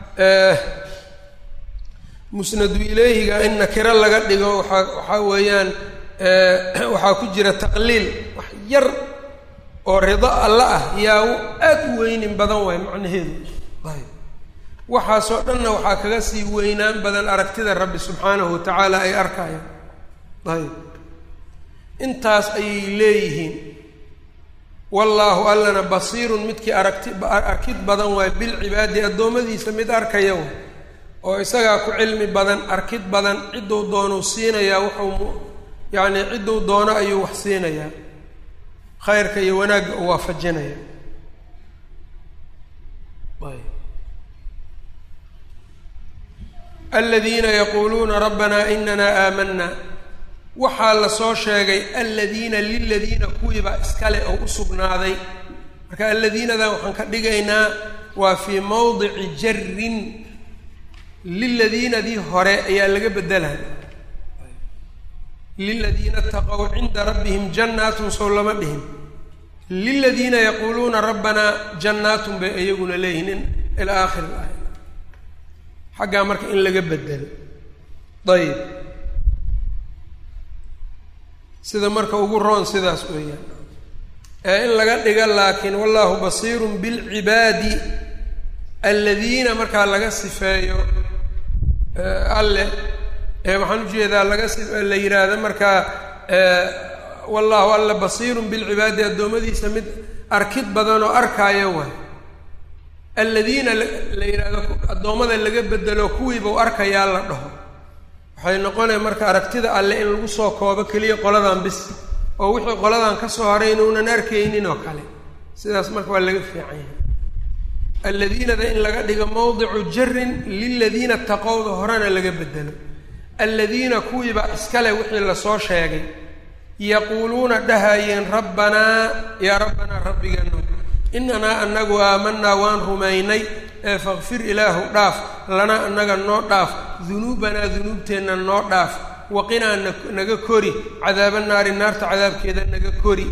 Speaker 1: musnadu ileyhiga in nakiro laga dhigo waaa waxaa weeyaan waxaa ku jira taqliil wax yar oo rido alle ah yaa aad u weynin badan waay macnaheedu ayb waxaasoo dhanna waxaa kaga sii weynaan badan aragtida rabbi subxaanahu watacaala ay arkayaan ayb intaas ayay leeyihiin wallaahu allana basiirun midkii aragti arkid badan waay bilcibaadi addoommadiisa mid arkaya way oo isagaa ku cilmi badan arkid badan cidduu doonuu siinayaa wuxuu yacni cidduu doono ayuu wax siinayaa khayrka iyo wanaagga uu waafajinaya aladiina yaquuluuna rabbanaa inanaa aamanaa waxaa la soo sheegay aladiina liladiina kuwiibaa iskale oo u sugnaaday marka aladiinadan waxaan ka dhigaynaa waa fii mawdici jarin liladiinadii hore ayaa laga bedelay liladiina taqow cinda rabbihim jannaatun sow lama dhihin liladiina yaquuluuna rabbanaa jannaatun bay iyaguna leeyihiin ilaa aakhir aaya xaggaa marka in laga bedelo ayib sida marka ugu roon sidaas weeyaan ee in laga dhiga laakiin wallahu basiirun bilcibaadi aladiina markaa laga sifeeyo alle waxaan ujeedaa laga si la yidhaahdo markaa wallahu alla basiirun bilcibaadi addoommadiisa mid arkid badan oo arkaayo waay aladiina la yidhaahdo addoommada laga bedelo kuwiibau arkayaa la dhaho waxay noqonaya marka aragtida alle in lagu soo koobo keliya qoladan bis oo wixii qoladan ka soo haray inuunan arkaynin oo kale sidaas marka waa laga fiican yahay alladiinada in laga dhigo mawdicu jarin liladiina taqowda horena laga bedelo alladiina kuwiiba iskale wixii lasoo sheegay yaquuluuna dhahayeen rabbanaa yaa rabbanaa rabbigano inanaa anagu aamanaa waan rumaynay ee fakfir ilaahu dhaaf lanaa annaga noo dhaaf dunuubanaa dunuubteenna noo dhaaf waqinaa naga kori cadaaba naari naarta cadaabkeeda naga kori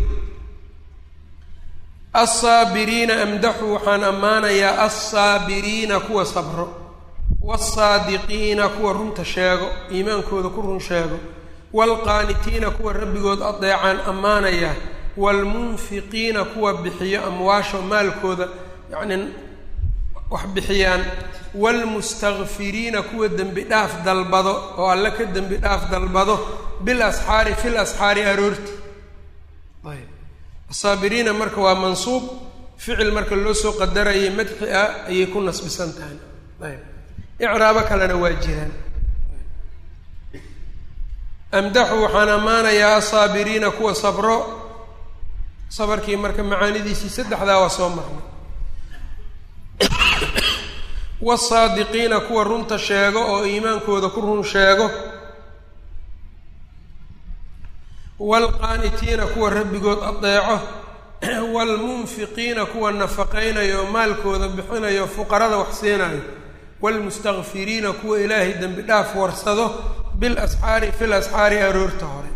Speaker 1: alsaabiriina amdaxu waxaan ammaanayaa alsaabiriina kuwa sabro waalsaadiqiina kuwa runta sheego iimaankooda ku run sheego waalqaanitiina kuwa rabbigood adeecaan ammaanayaa waalmunfiqiina kuwa bixiyo amwaasha maalkooda yacnii wax bixiyaan waalmustakfiriina kuwa dembi dhaaf dalbado oo alle ka dembi dhaaf dalbado bil asxaari fil asxaari aroorti ayb asaabiriina marka waa mansuub ficil marka loo soo qadarayay madxi ah ayay ku nasbisan tahay ayb icraabo kalena waa jiraan amdaxu waxaan ammaanayaa asaabiriina kuwa sabro sabarkii marka macaanidiisii saddexdaa waa soo marnay wasaadiqiina kuwa runta sheego oo iimaankooda ku run sheego waalqaanitiina kuwa rabbigood adeeco waalmunfiqiina kuwa nafaqaynayo oo maalkooda bixinayo fuqarada wax siinayo waalmustakfiriina kuwa ilaahay dembi dhaaf warsado bil asxaari fil asxaari aroorta hore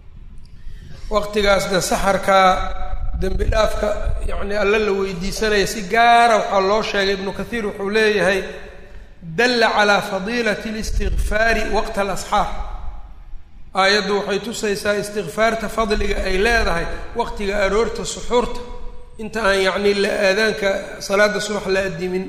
Speaker 1: waqtigaasna saxarkaa dembi dhaafka yacni alle la weydiisanaya si gaara waxaa loo sheegay ibnu kathiir wuxuu leeyahay dalla calaa fadiilati listikfaari waqta alasxaar aayaddu waxay tusaysaa istikfaarta fadliga ay leedahay waqtiga aroorta suxuurta inta aan yacni la aadaanka salaada subax la adimin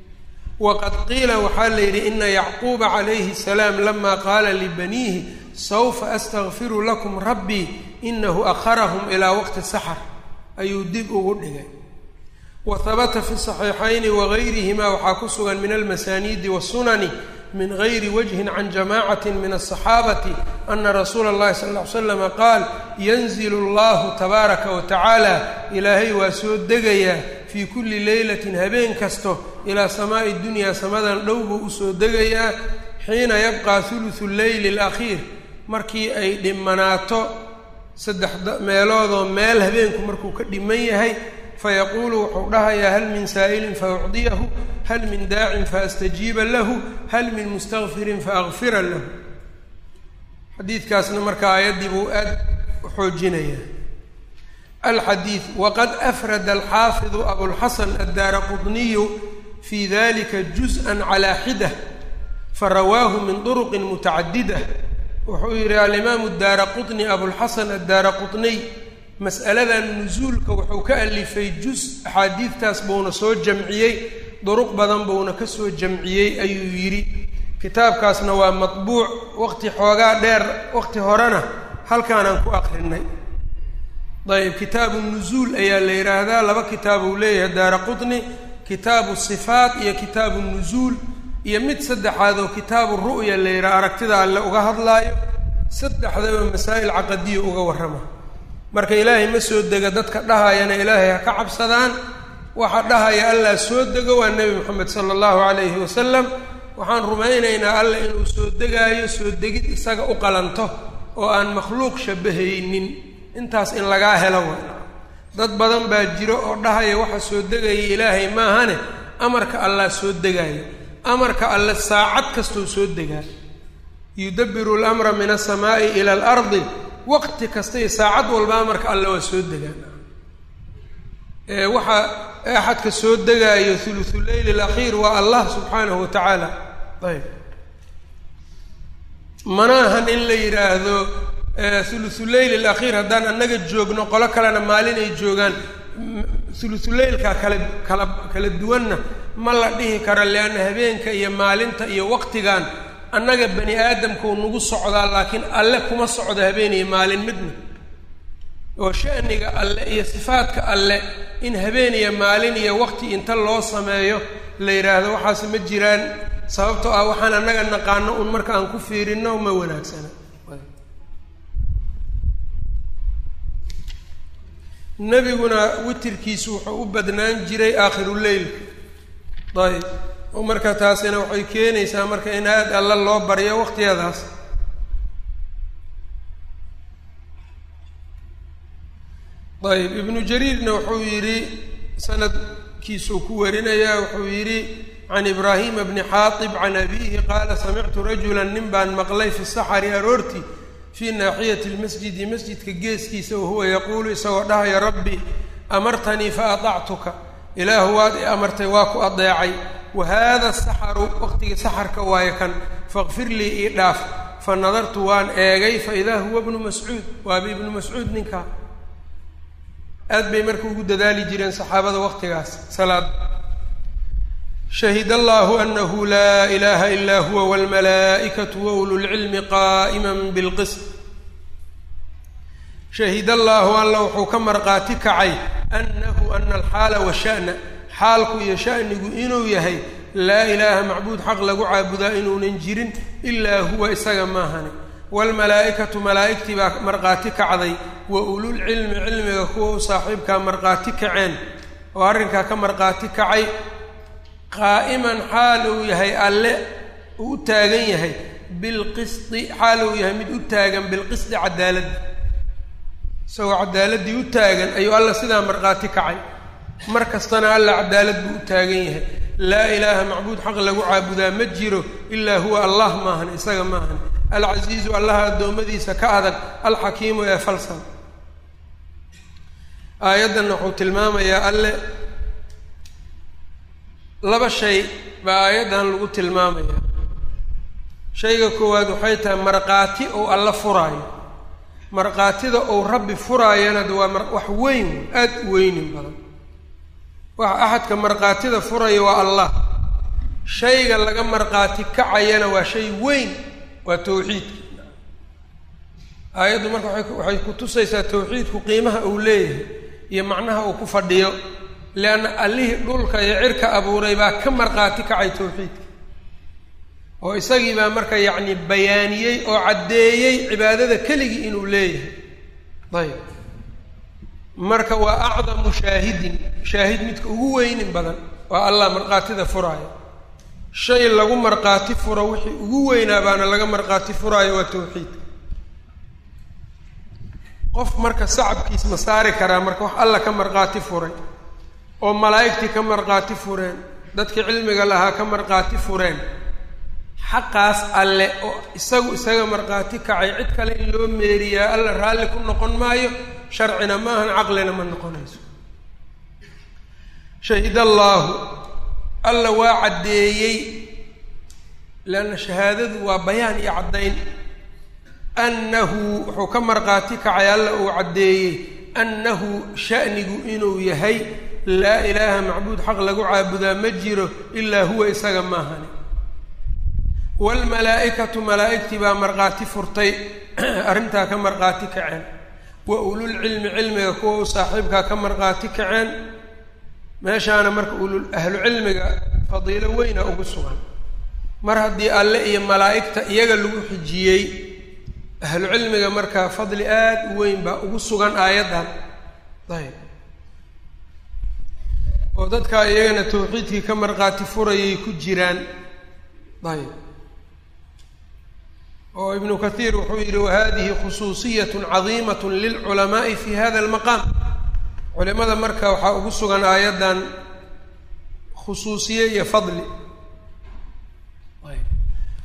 Speaker 1: waqad qiila waxaa la yidhi ina yacquuba calayhi salaam lama qaala libaniihi sawfa astakfiru lakum rabbii inahu akharahum ilaa waqti saxar ayuu dib ugu dhigay wa habata fi saxiixayni wagayrihima waxaa ku sugan min almasaaniidi wasunani min gayri wajhin can jamacati min aلصaxaabati ana rasuula اllahi sal ll ly slama qaal yanzilu allahu tabaaraka wa tacaala ilaahay waa soo degayaa fii kulli leylatin habeen kasto ilaa samaa'i dunyaa samadan dhow buu usoo degayaa xiina yabqa hulusu leyli اlakhiir markii ay dhimanaato saddex meeloodoo meel habeenku markuu ka dhiman yahay fayaquulu wuxuu dhahayaa hal min saa'ilin faucdiyahu hal min daacin faastajiiba lahu hal min mustakfirin faakfira lahu xadiidkaasna marka aayaddii buu aad u xoojinayaa alxadiid waqad afrada alxaafidu abulxasan addaara qudniyu fii dalika juz'an calaa xida farawaahu min duruqin mutacadida wuxuu yidhi alimaamu daara qutni abulxasan addaara qutniy mas'aladan nusuulka wuxuu ka alifay juz axaadiidtaas buuna soo jamciyey duruq badan buuna ka soo jamciyey ayuu yidhi kitaabkaasna waa matbuuc waqti xoogaa dheer waqti horena halkaanaan ku aqrinay ayb kitaabu nusuul ayaa la yidhaahdaa laba kitaab uu leeyahay daara qutni kitaabu sifaat iyo kitaabu nusuul iyo mid saddexaad oo kitaabu ru'ya la yidhaha aragtida alle uga hadlaayo saddexdaba masaa'il caqadiya uga warrama marka ilaahay ma soo dega dadka dhahayana ilaahay ha ka cabsadaan waxa dhahaya allah soo dego waa nebi moxamed sala allahu calayhi wasalam waxaan rumaynaynaa allah inuu soo degaayo soo degid isaga u qalanto oo aan makhluuq shabahaynin intaas in lagaa helo wa dad badan baa jiro oo dhahaya waxa soo degaya ilaahay maahane amarka allah soo degaayo amarka alle saacad kastou soo degaa yudabiru lamra min asamaa'i ila alardi waqti kasta iyo saacad walba amarka alle waa soo degaan waxaa axadka soo degaayo thuluthu leyl alakhiir waa allah subxaanahu wa tacaala ayb mana ahan in la yidhaahdo thuluthu leyl alakhiir haddaan annaga joogno qolo kalena maalin ay joogaan thuluthuleylka kala kala kala duwanna ma la dhihi karo leanna habeenka iyo maalinta iyo waqtigan annaga bani aadamkau nagu socdaa laakiin alle kuma socdo habeen iyo maalin midna oo sha'niga alle iyo sifaadka alle in habeen iyo maalin iyo waqti inta loo sameeyo la yidhaahdo waxaas ma jiraan sababtoo ah waxaan annaga naqaano un marka aan ku fiirino ma wanaagsana nebiguna witirkiisu wuxuu u badnaan jiray aakhiruleylka ayb oo marka taasina waxay keenaysaa marka in aad alla loo baryo waqtiyadaas ayb ibnu jariirna wuxuu yidhi sanadkiisuu ku warinayaa wuxuu yidhi can ibraahima bni xaatib can abiihi qaala samictu rajula nin baan maqlay fi saxari aroortii fii naaxiyati lmasjidi masjidka geeskiisa wahuwa yaquulu isagoo dhahaya rabbi amartanii fa adactuka ilaahu waad i amartay waa ku adeecay wa haada saxaru waqtigii saxarka waayo kan faqfir lii ii dhaaf fa nadartu waan eegay fa idaa huwa bnu mascuud waaba ibnu mascuud ninkaa aad bay marka ugu dadaali jireen saxaabada waqtigaas salaada shahid allahu anahu laa ilaha ila huwa wاlmalaa'ikatu wa ululcilmi qaa'ima bilqism shahid allahu alla wuxuu ka marqaati kacay anahu ana alxaala washa'na xaalku iyo sha'nigu inuu yahay laa ilaaha macbuud xaq lagu caabudaa inuunan jirin ilaa huwa isaga maahani waalmalaa'ikatu malaa'igtii baa marqaati kacday wa ululcilmi cilmiga kuwa u saaxiibkaa marqaati kaceen oo arrinkaa ka marqaati kacay qaa'iman xaal uu yahay alle uu u taagan yahay bilqisdi xaal uu yahay mid u taagan bilqisdi cadaaladda isagoo cadaaladdii u taagan ayuu alla sidaa marqaati kacay mar kastana alla cadaalad buu u taagan yahay laa ilaaha macbuud xaq lagu caabudaa ma jiro ilaa huwa allah maahan isaga maahan alcasiizu allaha addoommadiisa ka adag alxakiimu ee falsan aayaddanna wuxuu tilmaamayaa alle laba shay baa aayaddan lagu tilmaamaya shayga koowaad waxay tahay markhaati ou alla furaayo markhaatida ou rabbi furaayana de waa wax weyn aada u weynin badan waxa axadka markhaatida furaya waa allah shayga laga markhaati kacayana waa shay weyn waa tawxiidka aayaddu marka waay waxay ku tusaysaa tawxiidku qiimaha uu leeyahay iyo macnaha uu ku fadhiyo leanna allihii dhulka iyo cirka abuuray baa ka markhaati kacay tawxiidka oo isagii baa marka yacni bayaaniyey oo caddeeyey cibaadada keligii inuu leeyahay ayb marka waa acdamu shaahidin shaahid midka ugu weynin badan waa allah markhaatida furaayo shay lagu markhaati furo wixii ugu weynaa baana laga markhaati furaayo waa tawxiidka qof marka sacabkiis ma saari karaa marka wax alla ka markhaati furay oo malaa'igtii ka markhaati fureen dadkii cilmiga lahaa ka markhaati fureen xaqaas alle oo isagu isaga markhaati kacay cid kale in loo meeriyaa alla raalli ku noqon maayo sharcina maahan caqlina ma noqonayso shahid allaahu alla waa caddeeyey leanna shahaadadu waa bayaan iyo caddayn annahu wuxuu ka markhaati kacay alla uu caddeeyey annahu sha'nigu inuu yahay laa ilaaha macbuud xaq lagu caabudaa ma jiro ilaa huwa isaga maahani waalmalaa'ikatu malaa'igtii baa markhaati furtay arrintaa ka markhaati kaceen wa ululcilmi cilmiga kuwa u saaxiibkaa ka markhaati kaceen meeshaana marka ulul ahlu cilmiga fadiilo weyna ugu sugan mar haddii alle iyo malaa'igta iyaga lagu xijiyey ahlu cilmiga markaa fadli aada u weyn baa ugu sugan aayaddan ayb oo dadkaa iyagana tawxiidkii ka markhaati furayay ku jiraan ayb oo ibnu kathiir wuxuu yidhi wahadihi khusuusiyat cadiimat lilculamaai fi hada almaqaam culimada marka waxaa ugu sugan aayaddan khusuusiye iyo fadli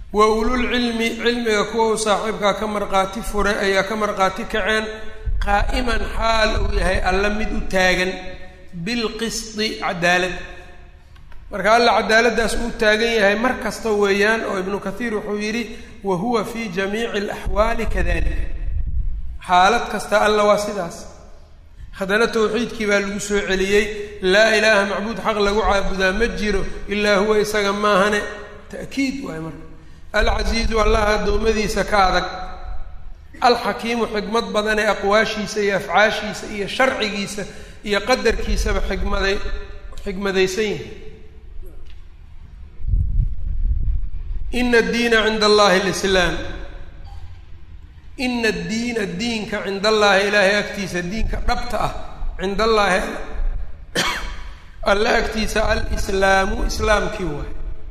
Speaker 1: wa ululcilmi cilmiga kuwa u saaxiibkaa ka marqaati fure ayaa ka marqaati kaceen qaa'iman xaal uu yahay alla mid u taagan bilqisdi cadaalad marka alla cadaaladdaas uu taagan yahay mar kasta weeyaan oo ibnu kathiir wuxuu yidhi wa huwa fii jamiici alaxwaali kadalika xaalad kasta alla waa sidaas haddana tawxiidkii baa lagu soo celiyey laa ilaaha macbuud xaq lagu caabudaa ma jiro ilaa huwa isaga maahane ta'kiid waay marka alcasiizu allaha addoommadiisa ka adag alxakiimu xikmad badan ee aqwaashiisa iyo afcaashiisa iyo sharcigiisa iyo qadarkiisaba xikmaday xikmadaysan yihi ina addiina cinda allahi lislaam ina addiina diinka cinda allaahi ilaahay agtiisa diinka dhabta ah cinda allaahi alle agtiisa alislaamu islaamkii waay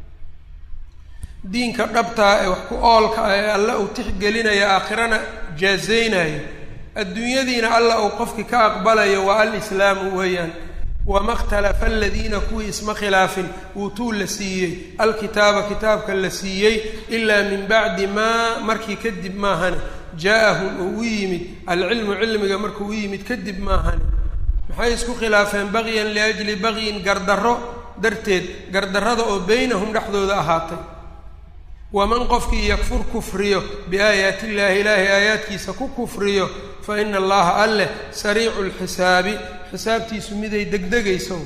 Speaker 1: diinka dhabtaa ee wax ku oolka ah ee alle uu tixgelinayo aakhirana jaazaynayo adduunyadiina alla uu qofkii ka aqbalayo waa alislaamu weeyaan wama ikhtalafa aladiina kuwii isma khilaafin uutuu la siiyey alkitaaba kitaabka la siiyey ilaa min bacdi maa markii kadib maahane jaa-ahum uu u yimid alcilmu cilmiga markuu u yimid kadib maahane maxay isku khilaafeen bagyan liajli bagyin gardarro darteed gardarrada oo beynahum dhexdooda ahaatay waman qofkii yakfur kufriyo biaayaati illaahi ilaahay aayaadkiisa ku kufriyo fa ina allaha alleh sariicu lxisaabi xisaabtiisu miday degdegayso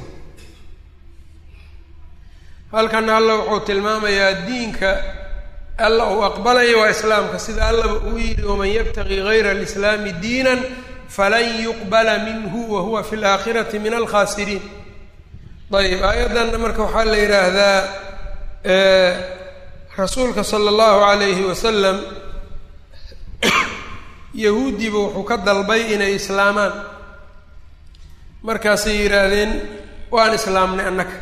Speaker 1: halkana alla wuxuu tilmaamayaa diinka alla uu aqbalaya waa islaamka sida allaba uu yidhi waman yabtaqii gayra alislaami diinan falan yuqbala minhu wa huwa fi laakhirati min alkhaasiriin ayb aayaddan marka waxaa la yidhaahdaa rasuulka sala allahu calayhi wasalam yahuudiba wuxuu ka dalbay inay islaamaan markaasay yidhaahdeen waan islaamnay annaka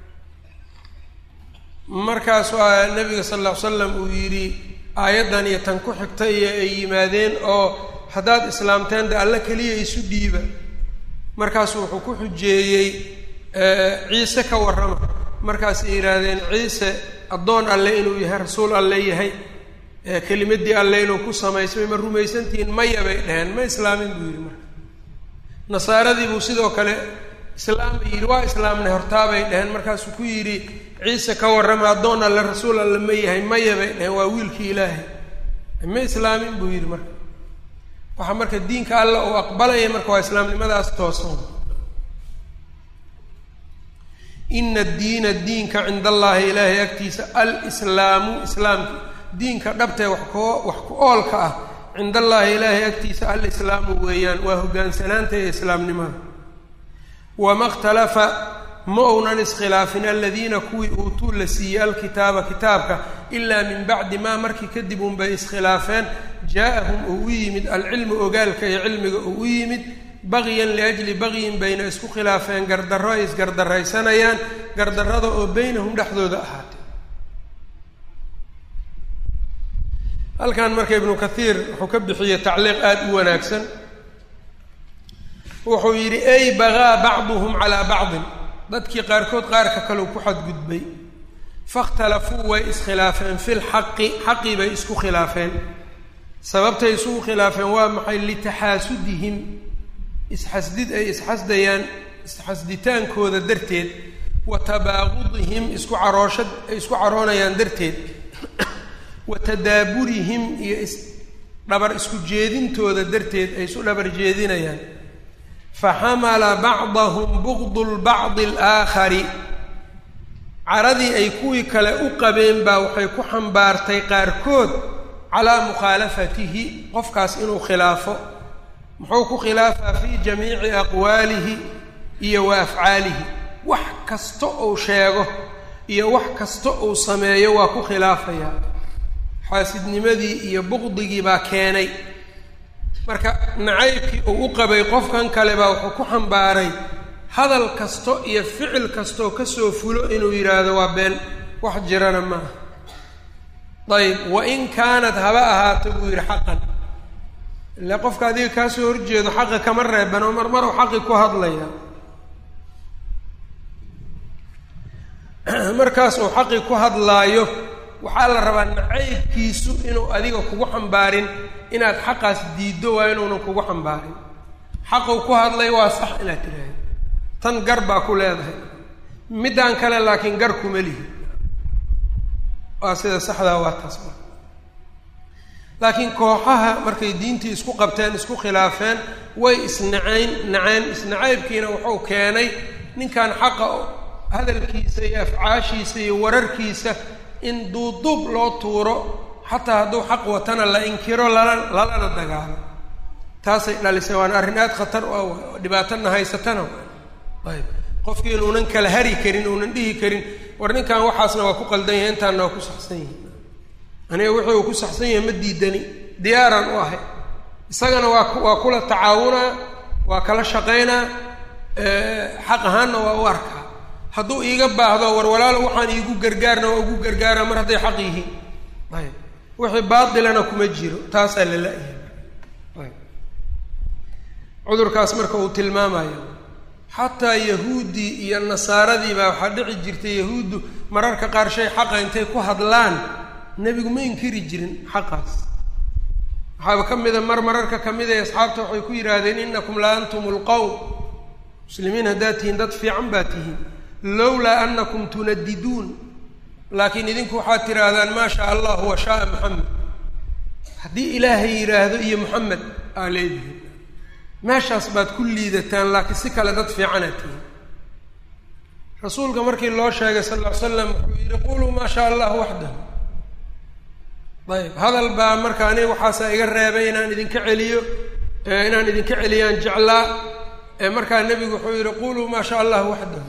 Speaker 1: markaas waa nabiga sal alla ly slam uu yidhi aayaddan iyo tan ku xigta iyo ay yimaadeen oo haddaad islaamteen de alla keliya isu dhiiba markaasuu wuxuu ku xujeeyey ciise ka warrama markaasay yidhaahdeen ciise addoon alle inuu yahay rasuul alle yahay kelimadii alle inuu ku samaysmay ma rumaysantihiin maya bay dheheen ma islaamin buu yidhi marka nasaaradii buu sidoo kale islaam yidhi waa islaamnay hortaabay dheheen markaasuu ku yidhi ciise ka warrama addoon alle rasuul alle ma yahay maya bay dheheen waa wiilkii ilaahay ma islaamin buu yidhi marka waxaa marka diinka alla uu aqbalaya marka waa islaamnimadaas toosan ina addiina diinka cinda allaahi ilaahay agtiisa alslaamu islaamka diinka dhabtee wax koo wax ku oolka ah cinda allaahi ilaahay agtiisa alislaamu weeyaan waa hogaansanaanta ee islaamnimada wama ikhtalafa ma uunan iskhilaafin aladiina kuwii uutuu la siiyey alkitaaba kitaabka ilaa min bacdi maa markii kadib unbay iskhilaafeen jaa-ahum uu u yimid alcilmu ogaalka iyo cilmiga uu u yimid bagyan liajli bagyin bayna isku khilaafeen gardarro ay isgardarraysanayaan gardarrada oo beynahum dhexdooda ahaatay halkan marka ibnu kathiir wuxuu ka bixiyey tacliiq aada u wanaagsan wuxuu yidhi ay bagaa bacduhum calaa bacdin dadkii qaarkood qaarka kaleu ku xadgudbay fakhtalafuu way iskhilaafeen fi lxaqi xaqii bay isku khilaafeen sababtay isugu khilaafeen waa maxay litaxaasudihim isxasdid ay isxasdayaan isxasditaankooda darteed wa tabaaqudihim isku carooshad ay isku caroonayaan darteed wa tadaaburihim iyo is dhabar isku jeedintooda darteed ay isu dhabar jeedinayaan faxamala bacdahum bugdu lbacdi alaakhari caradii ay kuwii kale u qabeen baa waxay ku xambaartay qaarkood calaa mukhaalafatihi qofkaas inuu khilaafo muxuu ku khilaafaa fii jamiici aqwaalihi iyo wa afcaalihi wax kasta uu sheego iyo wax kasta uu sameeyo waa ku khilaafayaa xaasidnimadii iyo buqdigii baa keenay marka nacaybkii uu u qabay qofkan kale baa wuxuu ku xambaaray hadal kasto iyo ficil kastoo kasoo fulo inuu yidhaahdo waa been wax jirana maaha ayb wa in kaanat haba ahaato buu yidhi xaqan ile qofka adiga kaasoo horjeedo xaqa kama reeban oo mar maruu xaqi ku hadlaya markaas uu xaqi ku hadlaayo waxaa la rabaa nacaybkiisu inuu adiga kugu xambaarin inaad xaqaas diiddo waa inuunan kugu xambaarin xaquu ku hadlay waa sax inaad tidhaahdo tan gar baa ku leedahay middaan kale laakiin gar kuma lihi waa sida saxdaa waa taas laakiin kooxaha markay diintii isku qabteen isku khilaafeen way isnacayn naceen isnacaybkiina wuxuu keenay ninkan xaqa hadalkiisa iyo afcaashiisa iyo wararkiisa in duuduub loo tuuro xataa hadduu xaq watana la inkiro lala lalana dagaalo taasay dhalisay waana arrin aada khatar u ah dhibaatana haysatana ayb qofkii inuunan kala hari karin uunan dhihi karin war ninkan waxaasna waa ku qaldan yahay intaanna waa ku saxsan yihi aniga wixii uu ku saxsan yahay ma diidani diyaaraan u ahay isagana waa waa kula tacaawunaa waa kala shaqaynaa xaq ahaanna waa u arkaa hadduu iiga baahdo war walaalo waxaan iigu gargaarna waa ugu gargaaraa mar hadday xaq yihiin ayb wixii baatilana kuma jiro taasaa la la-yahay ayb cudurkaas marka uu tilmaamayo xataa yahuuddii iyo nasaaradii baa waxaa dhici jirtay yahuuddu mararka qaar shay xaqa intay ku hadlaan nebigu ma inkiri jirin xaqaas waxaaba ka mida mar mararka ka mid ay asxaabta waxay ku yidhaahdeen inakum la antum lqowm muslimiin haddaad tihiin dad fiican baa tihiin lowlaa anakum tunadiduun laakiin idinku waxaad tidhaahdaan maa shaa allah wa shaaa maxamed haddii ilaahay yidhaahdo iyo moxamed aa leedihiin meeshaas baad ku liidataan laakiin si kale dad fiicanaad tihiin rasuulka markii loo sheegay sal ll ly slam wuxuu yidhi quluu maa shaa allah waxdahu ayb hadal baa marka aniga waxaasaa iga reebay inaan idinka celiyo inaan idinka celiyaan jeclaa markaa nebigu wuxuu yidhi quluu maa shaa allah waxdahu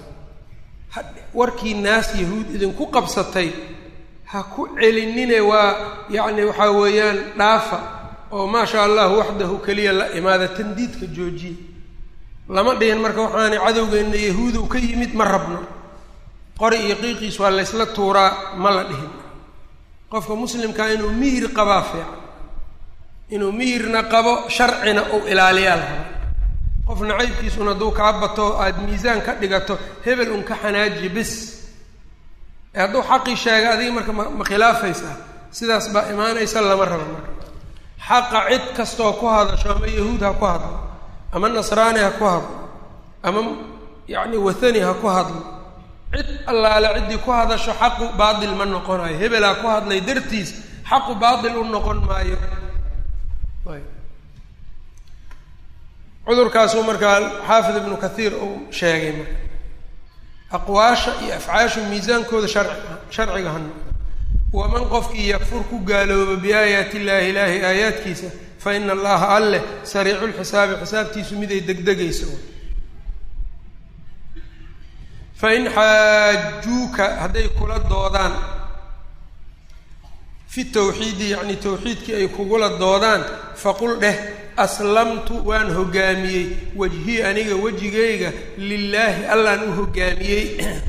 Speaker 1: warkii naas yahuud idinku qabsatay ha ku celinine waa yacni waxaa weeyaan dhaafa oo maa shaa allahu waxdahu keliya la imaada tandiidka joojiye lama dhihin marka waxaana cadowgeenna yahuudow ka yimid ma rabno qori iyo qiiqiis waa laysla tuuraa ma la dhihin qofka muslimkaa inuu mihir qabaa fiican inuu mihirna qabo sharcina uu ilaaliyaa lahaa qof nacaybkiisuna hadduu kaa bato aada miisaan ka dhigato hebel un ka xanaaji bis ee hadduu xaqii sheega adiga marka ma ma khilaafaysaa sidaas baa imaanaysa lama rabo marka xaqa cid kastoo ku hadasho ama yahuud ha ku hadlo ama nasraani ha ku hadlo ama yacni wathani ha ku hadlo cid allaale ciddii ku hadasho xaqu baatil ma noqonayo hebelaa ku hadlay dartiis xaqu baatil u noqon maayo cudurkaasuu markaa xaafid ibnu kathiir uu sheegay marka aqwaasha iyo afcaashu miisaankooda sharci sharciga ha noqdo waman qofkii yakfur ku gaalooba biaayaati illaahi ilaahi aayaadkiisa fa ina allaha alleh sariicu lxisaabi xisaabtiisu miday degdegaysa fain xaajuuka hadday kula doodaan fi tawxiidi yacni tawxiidkii ay kugula doodaan faqul dheh aslamtu waan hoggaamiyey wejhii aniga wejigayga lilaahi allaan u hoggaamiyey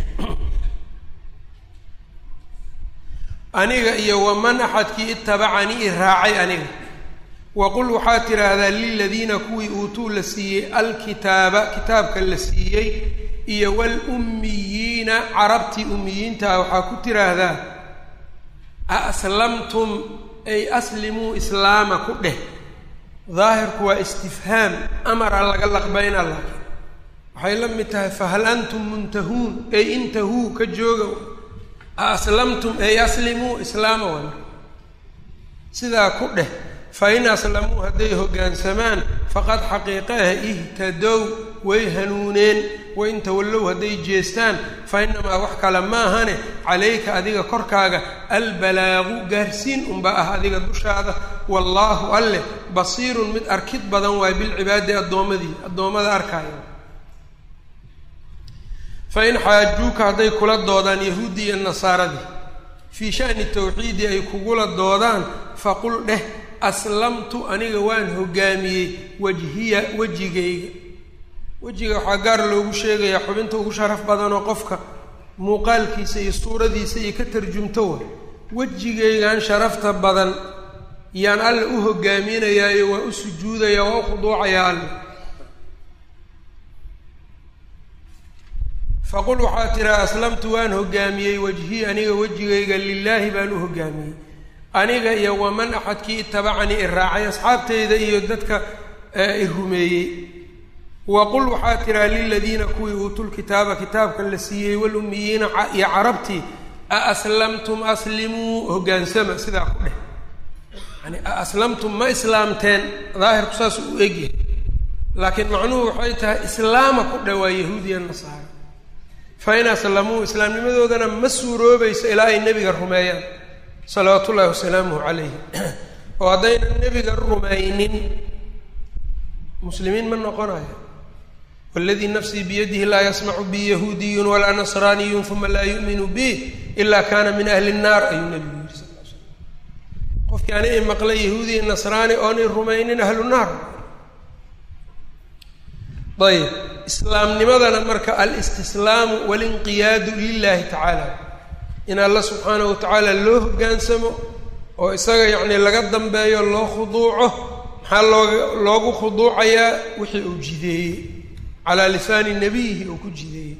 Speaker 1: aniga iyo waman axadkii itabacanii i raacay aniga waqul waxaa tidhaahdaa liladiina kuwii uutuu la siiyey alkitaaba kitaabka la siiyey iyo walummiyiina carabtii ummiyiintaa waxaa ku tiraahdaa a aslamtum ay aslimuu islaama ku dheh daahirku waa istifhaam amara laga laqbayna laakiin waxay la mid tahay fahal antum muntahuun ay intahuu ka jooga a aslamtum ay aslimuu islaama wana sidaa ku dheh fa in aslamuu hadday hoggaansamaan faqad xaqiiqaha ihtadow way hanuuneen wain tawallow hadday jeestaan fa inamaa wax kale maahane calayka adiga korkaaga albalaagu gaarsiin unba ah adiga dushaada wallaahu alleh basiirun mid arkid badan waay bilcibaadi addoommadii addoommada arkaayo fa in xaajuuka hadday kula doodaan yahuuddii iyo nasaaradii fii sha'ni tawxiidi ay kugula doodaan faqul dheh aslamtu aniga waan hoggaamiyey wajhiya wejigayga wejiga waxaa gaar loogu sheegayaa xubinta ugu sharaf badanoo qofka muuqaalkiisa iyo suuradiisa iyo ka tarjumto wa wejigaygan sharafta badan yaan alle u hoggaaminayaayo waa u sujuudayaa waa u khuduucayaa alle faqul waxaa tiraa aslamtu waan hogaamiyey wajhii aniga wejigayga lilaahi baan u hogaamiyey aniga iyo waman axadkii itabacanii i raacay asxaabteyda iyo dadka i rumeeyey waqul waxaa tiraa liladiina kuwii uutuulkitaaba kitaabka la siiyey walumiyiina iyo carabtii a aslamtum aslimuu hogaansama sidaa ku dheh yani a aslamtum ma islaamteen daahirku saas u egyahay laakiin macnuhu waxay tahay islaama ku dheh waa yahuudiya nasaara fa in aslamuu islaamnimadoodana ma suuroobayso ilaa ay nebiga rumeeyaan salawaatu ullahi wasalaamuhu calayhi oo haddaynan nebiga rumaynin muslimiin ma noqonayo wladii nafsii biyadihi laa yasmacu bi yahuudiyun walaa nasraaniyun uma laa yu'minu bi ila kana min ahli nnaar ayuu nabigu yiri sal l slam qofkii ani i maqlay yahuudiya nasraani oonay rumaynin ahlu naar ayb islaamnimadana marka alistislaamu walinqiyaadu lilahi tacaala in alla subxaanahu wa tacaala loo hogaansamo oo isaga yacni laga dambeeyo loo khuduuco maxaa looga loogu khuduucayaa wixii uu jideeyey calaa lisaani nabiyihi uu ku jideeyey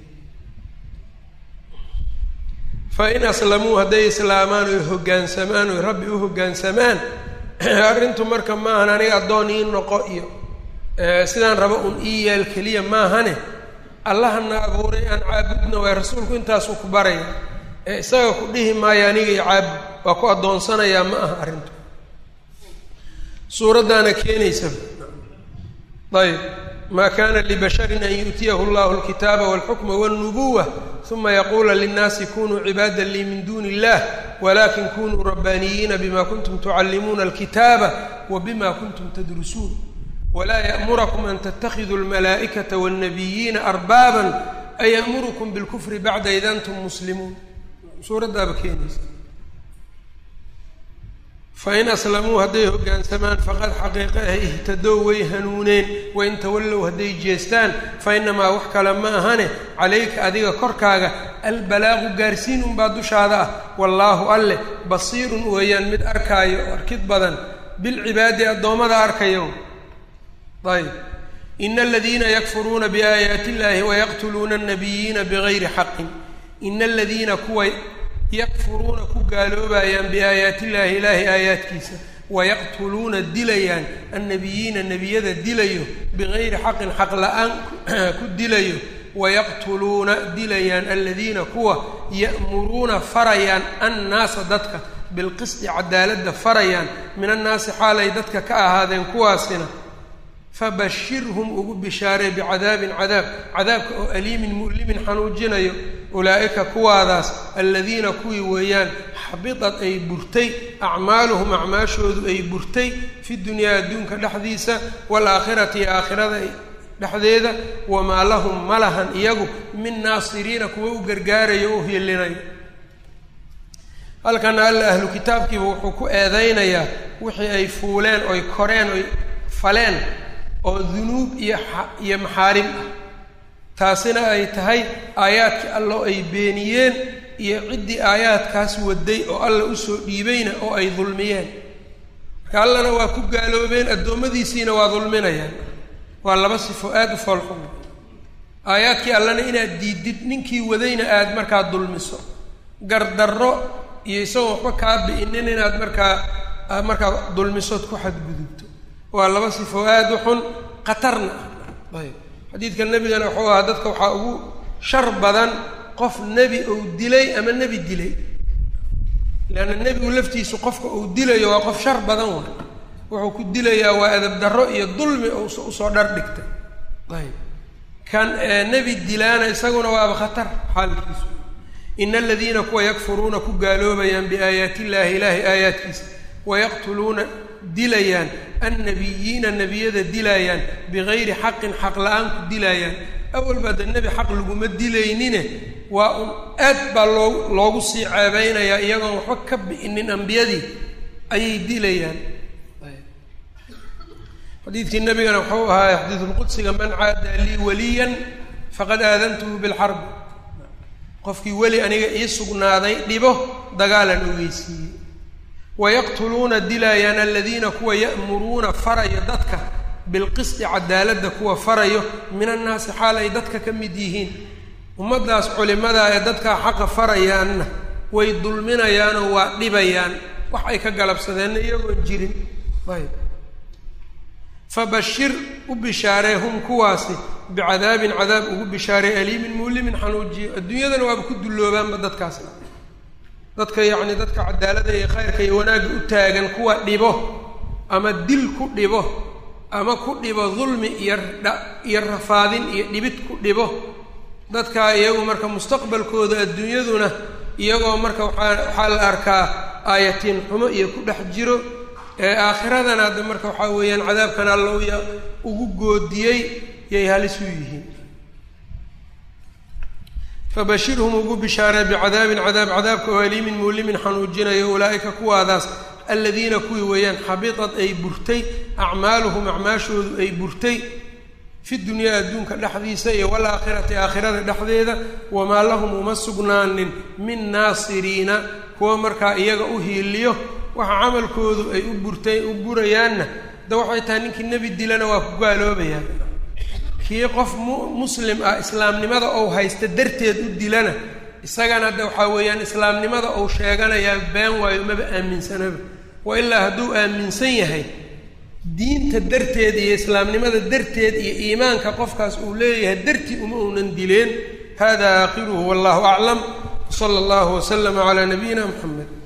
Speaker 1: fa in aslamuu hadday islaamaan oy hoggaansamaan oy rabbi u hoggaansamaan arrintu marka maahan aniga addoon ii noqo iyo sidaan rabo un ii yaal keliya maahane allahana abuuray aan caabudna waay rasuulku intaasuu ku baraya ee isaga ku dhihi maayo aniga iyo caabud waa ku addoonsanayaa ma aha arrintu suuraddaana keenaysa ayb ma kana libasharin an yu'tiyahu llahu alkitaaba walxukma walnubuwa uma yaquula linnaasi kunuu cibaada lii min duni illah walakin kunuu rabbaaniyiina bima kuntum tucallimuuna alkitaaba wa bima kuntum tadrusuun walaa ya'murakum an tattakhiduu almalaa'ikata walnabiyiina arbaaban aya'murukum bilkufri bacda id antum muslimuun suuraddaaba keenaysa fain aslamuu hadday hoggaansamaan faqad xaqiiqa ah ihtadow way hanuuneen wain tawallow hadday jeestaan fa inamaa wax kale ma ahane calayka adiga korkaaga albalaaqu gaarsiin unbaa dushaada ah wallaahu alleh basiirun weeyaan mid arkaayo oo arkid badan bilcibaadi addoommada arkayo ayb ina aladiina yakfuruuna biaayaati illahi wayaqtuluuna annabiyiina bigayri xaqin ina aladiina kuwa yakfuruuna ku gaaloobayaan biaayaati illaahi ilaahay aayaadkiisa wayaqtuluuna dilayaan annabiyiina nebiyada dilayo bigayri xaqin xaq la-aan ku dilayo wayaqtuluuna dilayaan aladiina kuwa ya'muruuna farayaan annaasa dadka bilqisdi cadaaladda farayaan min annaasi xaalay dadka ka ahaadeen kuwaasina fabashirhum ugu bishaaree bicadaabin cadaab cadaabka oo aliimin mu'limin xanuujinayo ulaa'ika kuwaadaas aladiina kuwii weeyaan xabitad ay burtay acmaaluhum acmaashoodu ay burtay fi dunyaa adduunka dhexdiisa waalaakhirati iyo aakhirada dhexdeeda wamaa lahum ma lahan iyagu min naasiriina kuwa u gargaarayo o u hiilinayo halkana alla ahlu kitaabkiiba wuxuu ku eedaynayaa wixii ay fuuleen oy koreen oy faleen oo dunuub iyo iyo maxaarim ah taasina ay tahay aayaadkii allo ay beeniyeen iyo ciddii aayaadkaas waday oo alla usoo dhiibayna oo ay dulmiyeen marka allana waa ku gaaloobeen addoommadiisiina waa dulminayaan waa laba sifo aada u foolxun aayaadkii allana inaad diidid ninkii wadayna aada markaa dulmiso gardarro iyo isagoon waxba kaa bi'inin inaad markaa markaa dulmisood ku xadgudubto waa laba sifo aada u xun khatarna ah ayb xadiidka nebigana wuxuu ahaa dadka waxaa ugu shar badan qof nebi ou dilay ama nebi dilay leanna nebigu laftiisu qofka uu dilayo waa qof shar badan wa wuxuu ku dilayaa waa edab darro iyo dulmi oo usoo dhar dhigtay ayb kan nebi dilaana isaguna waaba khatar xaalkiisu ina aladiina kuwa yakfuruuna ku gaaloobayaan biaayaati illaahi ilaahay aayaadkiisa wayaqtuluuna dilayaan annabiyiina nebiyada dilaayaan bigayri xaqin xaq la-aan ku dilaayaan awalba de nebi xaq laguma dilaynine waa un aad baa loo loogu sii ceebeynayaa iyagoon waxba ka bi'inin ambiyadii ayay dilayaan xadiidkii nabigana wuxuu ahaa xadiidulqudsiga man caada lii waliyan faqad aadantuhu bilxarbi qofkii weli aniga ii sugnaaday dhibo dagaalan ogeysiiyey wayaqtuluuna dilaayaan aladiina kuwa ya'muruuna farayo dadka bilqisti cadaaladda kuwa farayo min annaasi xaal ay dadka ka mid yihiin ummaddaas culimadaa ee dadkaa xaqa farayaanna way dulminayaanoo waa dhibayaan wax ay ka galabsadeenna iyagoon jirin ayb fabashir u bishaaree hum kuwaasi bicadaabin cadaab ugu bishaaree aliimin mulimin xanuujiyo adduunyadana waaba ku dulloobaanba dadkaasna dadka yacni dadka cadaalada iyo khayrka iyo wanaagga u taagan kuwa dhibo ama dil ku dhibo ama ku dhibo dulmi iyo dha iyo rafaadin iyo dhibid ku dhibo dadkaa iyagu marka mustaqbalkooda adduunyaduna iyagoo marka waxaa waxaa la arkaa aayatiin xumo iyo ku dhex jiro ee aakhiradana hadda marka waxaa weeyaan cadaabkan allowya ugu goodiyey yay halis u yihiin fabashirhum ugu bishaaree bicadaabin cadaab cadaabka oo aliimin muulimin xanuujinayo ulaa'ika kuwaadaas aladiina kuwii weeyaan xabitad ay burtay acmaaluhum acmaashoodu ay burtay fi dunyaa adduunka dhexdiisa iyo walaakhirati aakhirada dhexdeeda wamaa lahum uma sugnaanin min naasiriina kuwa markaa iyaga u hiiliyo waxa camalkoodu ay u burtay u burayaanna da waxay tahay ninkii nebi dilana waa ku gaaloobayaan kii qof mu muslim ah islaamnimada ou haysta darteed u dilana isagana de waxaa weeyaan islaamnimada ou sheeganayaa been waayo maba aaminsanaba wa ilaa hadduu aaminsan yahay diinta darteed iyo islaamnimada darteed iyo iimaanka qofkaas uu leeyahay dartii uma uunan dileen hada aakhiruhu wallahu aclam sala allahu waslama calaa nabiyina muxamed